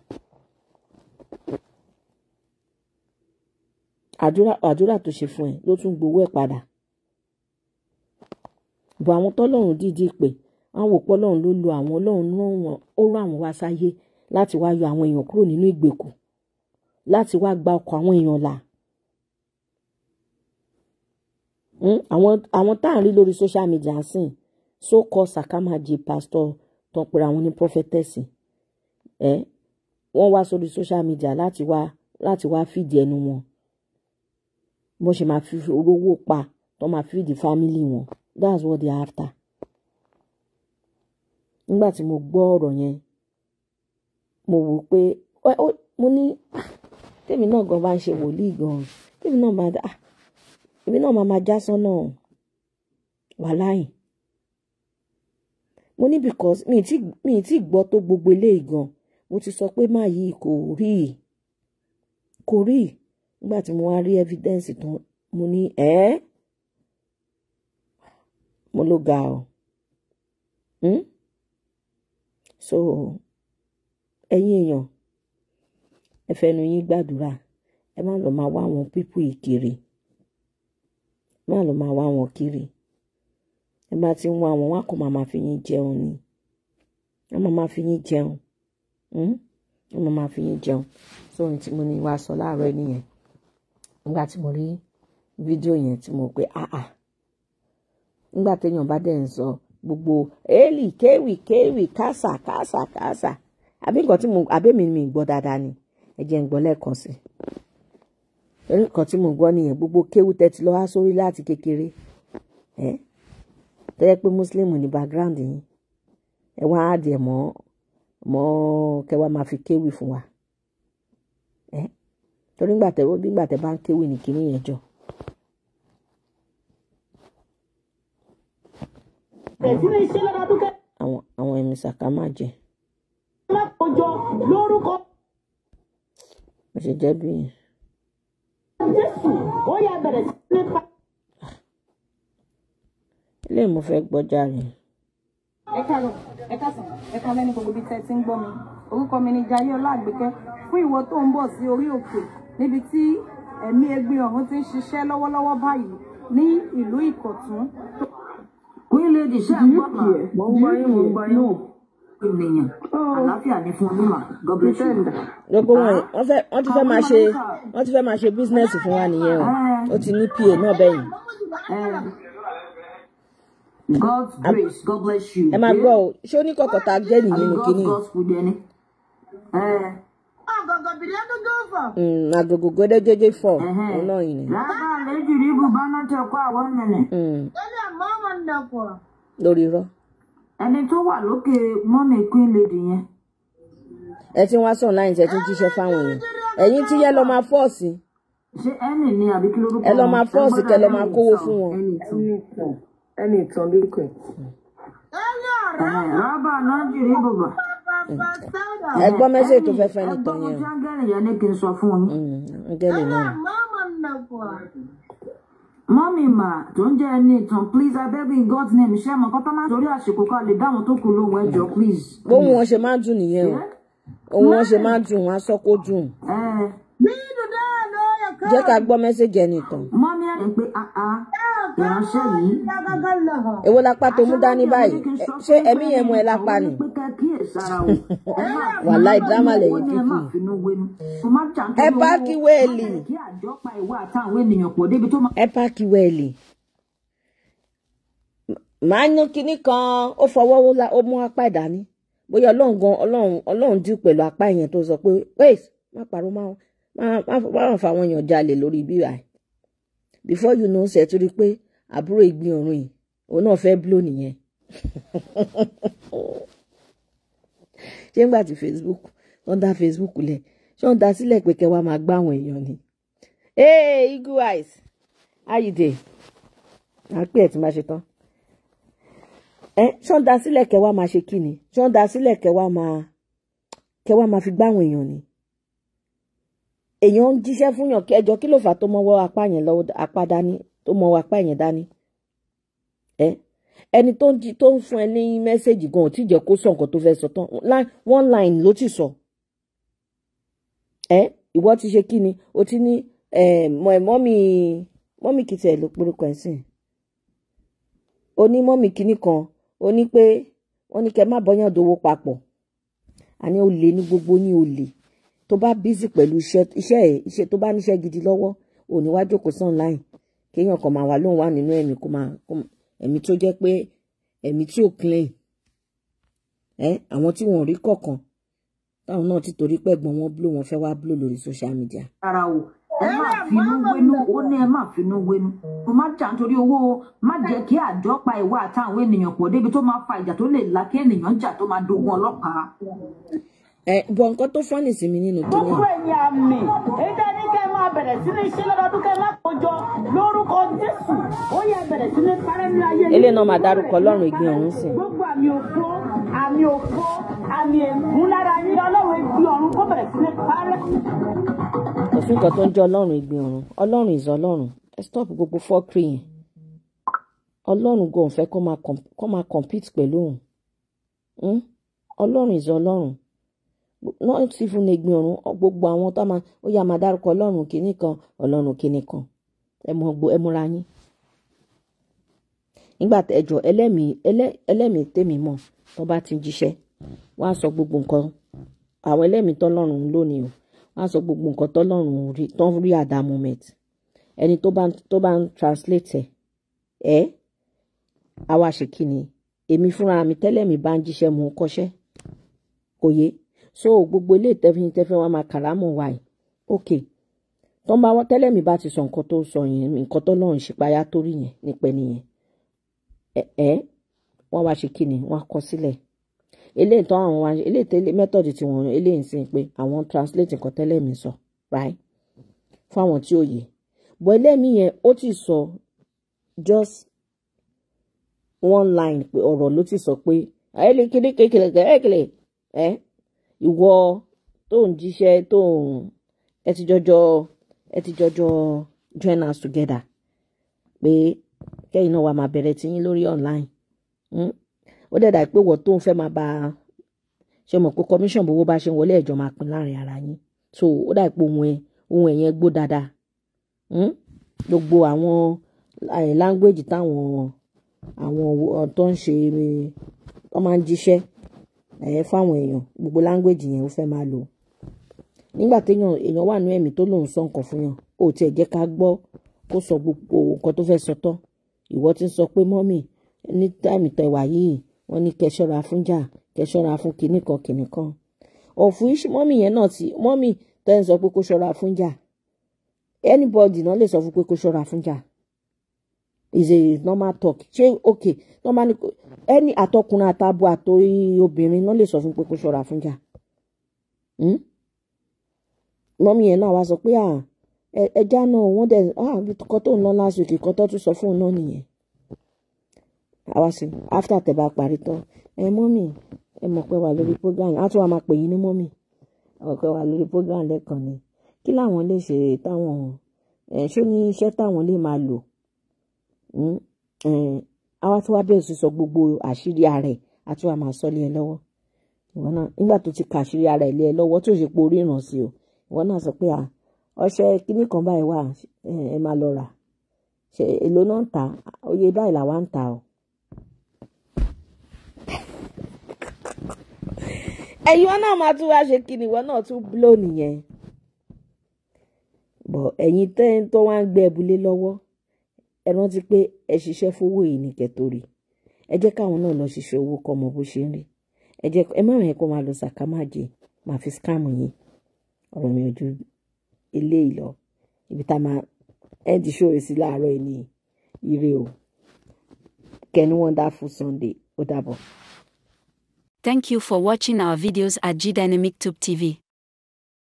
àdúrà àdúrà tó ṣe fún ẹ ló tún gbowó ẹ̀ padà bọ̀ àwọn tọ́lọ́run dídí pé àwọn òpó ọlọ́run ló lo àwọn ọlọ́run náà ó rán àwọn wá sáyé láti wá yọ àwọn èèyàn kúrò nínú ìgbèkùn láti wá gba ọkọ̀ àwọn èèyàn là àwọn àwọn tá à ń rí lórí social media sìn so called sakamaji pastor tó ń pera àwọn ní prophetess ẹ wọ́n wá sórí social media láti wá láti wá fìdí ẹnu wọn bó ṣe máa fi orówó pa tó máa fìdí fámìlì wọn that's what they are after nígbà tí mo gbọ́ ọ̀rọ̀ yẹn mo wò pé ẹ- ó- mo ní "Ah, tèmi náà gan bá ń ṣe wòlíì gan tèmi náà máa ah èmi náà máa máa já sọ́nà wàláì mo ní because mi ì tí mi ì tí gbọ́ tó gbogbo eléyìí gan mo ti sọ pé máa yí kò rí i kò rí i nígbà tí mo wá rí evidence tán mo ní ẹ́ mo ló ga ọ hmm? so ẹ̀yin èèyàn ẹ fẹnu yín gbàdúrà ẹ má lọ máa wá àwọn pípù yìí kiri ẹ má lọ máa wá wọn kiri ẹ bá ti ń wá wọn wá kó máa máa fi yín jẹun ni ẹ máa máa fi yín jẹun hmm? ẹ máa máa fi yín jẹun sóhun tí mo ní wá sọ láàárọ̀ yìí nìyẹn nígbà tí mo rí fídíò yẹn tí mo pé ah ah nígbà téèyàn bá dẹ̀ ń sọ gbogbo éèlì kéwì kéwì kásà kásà kásà àbí nǹkan tí mo àbí mi mi gbọ́ dáadáa ni ẹ jẹ́ ń gbọ́ lẹ́ẹ̀kan sí i torí nǹkan tí mo gbọ́ nìyẹn gbogbo kéwù tẹ́tí lọ́ wá sórí láti kékeré ẹ tẹ́lẹ̀ pé mùsùlùmí ní background yín ẹ wá á dẹ̀ mọ́ mọ́ kẹwàá máa fi kéwì fún wa ẹ torí nígbà tẹ nígbà tẹ bá ń kéwì ní kinní yẹn jọ. bẹ̀rẹ̀ sí ní ṣe lọ́dọọdún kẹ́ àwọn àwọn ẹ̀mí sàkà máa jẹ má kọjọ lórúkọ bó ṣe jẹ́ bí jésù ó yá bẹ̀rẹ̀ sí ní pa. ilé mo fẹ́ gbọ́jà rẹ̀ ẹ káàárọ̀ ẹ káàsán ẹ káalẹ́ ní gbogbo ibi tẹ́ ẹ ti ń gbọ́ mi orúkọ mi ni Jayé Ọláàgbékẹ́ fún ìwọ tó ń bọ̀ sí orí òkè níbi tí ẹ̀mí ẹgbin ọ̀run ti ń ṣiṣẹ́ lọ́wọ́lọ́wọ́ báyìí ní ìlú Ìkọ̀tún queen lady ṣe ń gbọ́ mà mo ń gbọ́ yín mo ń gbọ́ yín ènìyàn àlàáfíà ní fún onímọ̀ god bless you. gbogbo wọn wọ́n fẹ́ wọ́n ti fẹ́ máa ṣe wọ́n ti fẹ́ máa ṣe bísínẹ́sì fún wa nìyẹn o ó ti ní pa náà bẹ́yìn Eh, God's grace, God bless you. ẹ máa gbọ́ o ṣé ó ní kọ̀kọ̀ tá a gẹ́ nìyí nínú God's kínní gospel dẹni. Eh, Mm, agogo gédégédé fọ òun náà yìí ni Lábà lẹ́jù rí bùbá náà tẹ kó àwọn mẹ́rin. Mm, lórí irọ́ Ẹni tó wà lókè mọ́mì queen lady yẹn. ẹ ti ń wá sọ online ẹ ti ń jíṣẹ́ fáwọn èèyàn ẹ̀yin tí yẹ lọ máa fọ́ọ̀sì Ṣé ẹnì ni àbí kí lórúkọ ẹ lọ wọn? máa fọ́ọ̀sì kẹ lọ máa kówó fún wọn ẹni ìtàn ẹni ìtàn lórúkọ ẹ. Eh, Lábà náà jù rí bùbá. ẹ gbọ́ mẹ́sẹ̀ tó fẹ́ fẹ́ nìkan Ẹgbọ́n mo yẹn ti áńgẹ́lì yẹn ní kí n sọ fún yín. o Mm, áńgẹ́lì náà Mọ́mì mà tó ń jẹ́ ẹni ìtàn please abeg in God's name ṣé àmọ́ kọ́tọ́ máa ń torí àsìkò kan lè dáhùn tó kù lóhùn ẹjọ́ please. bóun wọn ṣe máa ń dùn nìyẹn o òun wọn ṣe máa ń dùn wọn á sọ kó dùn Eh, jẹ́ ká gbọ́ mẹ́sẹ̀jì ẹni tán mọ́mí ẹ̀ ń pé àá ìránṣẹ́ yìí. èwo lápá tó mú dání báyìí Ẹ- ṣé ẹ̀mí yẹn mú ẹ lápá ni pé ká kíyèsára o. Ẹ má Wàláì, dírámà lẹ̀yìn ẹ fífi. má finú wénú. Kò má jà nítorí ẹ owó. páàkì wẹ́ẹ̀lì Má jẹ́ kí àjọ pa ìwà àtàwọn ènìyàn pọ̀ débi tó máa. ẹ páàkì wẹ́ẹ̀lì màá yan kinní kan ó fọwọ́ ó la- ó mú apá ìdání bóyá ọlọ́run gan ọlọ́run ọlọ́run dì pẹ̀lú apá yẹn tó sọ pé wait má parọ́ má má má má má fa àwọn èèyàn jalè lórí bíbá ẹ̀ before you know ṣe tó rí pé àbúrò ìgbín ọ̀run yìí òun náà fẹ́ blow nìyẹn ṣé ńgbà tí Facebook wọ́n dá Facebook lẹ̀ ṣé wọ́n dá sílẹ̀ pé kẹ́ wá máa gbá àwọn èèyàn ni hey eagle eyes how you dey à ń pè ẹ́ tí máa ṣe tán ẹ ṣé wọ́n dá sílẹ̀ kẹ́ wá máa ṣe kí ni ṣé wọ́n dá sílẹ̀ kẹ́ wá máa kẹ́ wá máa fi gbá àwọn èèyàn ni èèyàn ń jíṣẹ́ fún yàn kí ẹjọ́ kí ló fà á tó mọ́wọ́ apá yẹn lọ́wọ́ apá dání tó mọ́wọ́ apá yẹn dání ẹ ẹni tó ń jí tó ń fún ẹ ní mẹ́sẹ̀gì gan ò tí jẹ́ kó sọ nǹkan tó fẹ́ sọ tán Line- one line ló ti sọ ẹ ìwọ ti ṣe kí ni o ti ní ẹ mọ ẹ mọ́mì mọ́mì kìtì ẹ̀ ló porúkọ ẹ̀ sìn o ní mọ́mì kìíní kan o ní pé wọ́n ní kẹ́ má bọ́yàn dowó papọ̀ àní o lè ní gbogbo ní o lè tó bá bízì pẹ̀lú iṣẹ́ iṣẹ́ ẹ̀ iṣẹ́ tó bá níṣẹ́ gidi lọ́wọ́ ò ní wá jókòó sí online kéèyàn kan máa wà lóhùn wà nínú ẹ̀mí kó máa kó máa- ẹ̀mí tó jẹ́ pé ẹ̀mí tí ò clean ẹ àwọn tí wọn ò rí kọ̀ọ̀kan táwọn náà ti torí pẹ̀gbọ́n wọn blow wọn fẹ́ wá blow lórí social media. ara o ẹ má finú wénú ó ní ẹ má finú wénú mo má jà nítorí owó o má jẹ́ kí àjọ pa ìwà àtàwọn ènìyàn pọ̀ débi tó máa fa ìjà tó lè la kí ènìyàn jà tó máa dogun ọlọ́pàá. ẹ bọ nǹkan tó fọ́nì sí mi nínú kíní gbogbo ẹ̀yin àmì ètò ní kẹ́ ẹ máa bẹ̀rẹ̀ sí ní ṣe lọ́dọọdún kẹ́ ẹ má kójọ lórúkọ jésù ó yẹ bẹ̀rẹ̀ sí ní parẹ́ ní ayé yìí. eléyìí náà máa dárúkọ ọlọ́run ìgbín ọ̀run sí i. gbogbo àmì òfo àmì òfo àmì ègún lára yín ọlọ́run ìgbín ọ̀run kó bẹ̀rẹ̀ sí ní parẹ́. òfin kan tó ń jẹ́ ọlọ́run ìgbín ọ̀run ọlọ́run ìzọ ọlọ́run ẹ stop gbogbo fọ́ọ̀kì yẹn ọlọ́run gan fẹ́ kó máa com- kó máa compete pẹ̀lú òun Hmm? ọlọ́run ìzọ ọlọ́run not even ìgbín ọ̀run gbogbo àwọn tó máa ó yá máa dárúkọ ọlọ́run kìíní kan ọlọ́run kìíní kan ẹ mọ gbó ẹ múra yín nígbà tẹjọ ẹlẹ́mìí ẹlẹ́- ẹlẹ́mìí tèmi mọ̀ tó bá ti ń jíṣẹ́ wọ́n á sọ gbogbo nǹkan àwọn ẹlẹ́mìí tọ́lọ́run ń lónìí o wọ́n á sọ gbogbo nǹkan tọ́lọ́run rí tó ń rí at that moment ẹni tó bá ń tó bá ń translate ẹ̀ ẹ́ àwa ṣe kí ni èmi fúnra mi tẹ́lẹ̀ mi bá ń jíṣẹ́ mò ń kọ́ṣẹ́ kò yé so gbogbo ilé ìtẹ́fín tẹ́fẹ́ wa máa kàrámọ̀ wa yìí ok tó ń bá wọ́n tẹ́lẹ̀ mi bá ti sọ nǹkan tó sọ yẹn nǹkan tó lọ́run ṣípayá tó rí yẹn nípẹ́ nìyẹn ẹ ẹ wọ́n wá ṣe kí ni wọ́n á kọ sílẹ̀ eléyìí tó àwọn wá eléyìí tẹ́lẹ̀ method tí wọ́n eléyìí ń sìn pé àwọn translate nǹkan tẹ́lẹ̀ mi sọ right fún àwọn tí ó yé bọ́ ẹlẹ́mìí yẹn ó ti sọ just one line pé ọ̀rọ̀ ló ti sọ pé ẹ̀ẹ́lì kéde kékeré kékeré ẹ̀ ìwọ tó ń jíṣẹ́ tó ń ẹ ti jọjọ ẹ ti jọjọ join us together pé kẹ́yìn náà wà máa bẹ̀rẹ̀ tí yín lórí online Hmm? ó dẹ̀ dà pé wọ́n tó ń fẹ́ máa bá a ṣe mọ̀ pé commission bówó bá ṣe ń wọlé ẹ̀jọ̀ máa pín láàrin ara yín so ó dà pé ohun ẹ̀ ohun ẹ̀ yẹn gbó dáadáa Hmm? gbogbo àwọn eh, language táwọn àwọn wo- tó ń ṣe wọ́n máa ń jíṣẹ́ ẹ̀ fáwọn èèyàn gbogbo language yẹn ó fẹ́ máa lò nígbà téèyàn èèyàn wà ní ẹ̀mí tó lòun sọ nǹkan fún yàn ó tiẹ̀ jẹ́ ká gbọ́ kó sọ gbogbo nǹkan tó fẹ́ sọ tán ìwọ ti ń sọ pé mọ́mì ní táìmì tẹwà yìí wọ́n ní kẹ́ ṣọ́ra fún jà kẹ́ ṣọ́ra fún kinní kan kinní kan ọ̀fun iṣu mọ́mì yẹn náà ti mọ́mì tẹ́ ń sọ pé kó ṣọ́ra fún jà anybody náà lè sọ fún pé kó ṣọ́ra fún jà is a normal talk ṣé ok normal ni ẹni àtọkùnrin àtàbọ̀ àtòrí obìnrin náà lè sọ fún pé kó ṣọ́ra fún jà Hmm? mọ́mí yẹn náà wá sọ pé à ẹ- ẹja náà wọ́n dẹ̀ ah kọ́ tó ń lọ last week kọ́ tó tún sọ fún un náà nìyẹn àwa sí after tẹ̀ bá parí tán ẹ mọ́mí ẹ mọ̀ pé wà lórí program á tún wà máa pè yín ní mọ́mí ọ̀ pé wà lórí program lẹ́ẹ̀kan ni kí làwọn lè ṣe táwọn ẹ ṣó ní iṣẹ́ táwọn lè máa lò Hmm? Eh, àwa tí wàá bẹ̀rẹ̀ sí sọ gbogbo àṣírí ara ẹ̀ á tún wà máa sọ lé ẹ lọ́wọ́ ìwọ náà nígbà tó ti kàṣírí ara ẹ̀ lé ẹ lọ́wọ́ tó ṣe pé orí ìràn sí o ìwọ náà sọ pé à ọṣẹ kinní kan báyìí wà ẹ ẹ máa lọ rà ṣe èlò náà ń tà oye báyìí làwa ń tà o. ẹ̀yin wọn náà máa tún wá ṣe kíni ìwọ náà tún bló nìyẹn bọ̀ ẹ̀yin tẹ́ ń tó wá ń gbé ẹbulé lọ́wọ́ ẹ rántí pé ẹ ṣiṣẹ́ fowó yìí ní kẹtòrí ẹ jẹ́ káwọn náà lọ ṣiṣẹ́ owó kọ́ ọmọ bó ṣe ń rí ẹ jẹ́ ẹ má rìn kó máa lọ sàkámàjẹ máa fi scam yín ọ̀rọ̀ mi ò ju eléyìí lọ ibi tá a máa ẹ ti ṣòro sí láàárọ̀ ẹ ní ire o kẹ́ni wonderful Sunday ó dàbọ̀. Thank you for watching our videos at G Dynamic Tube TV.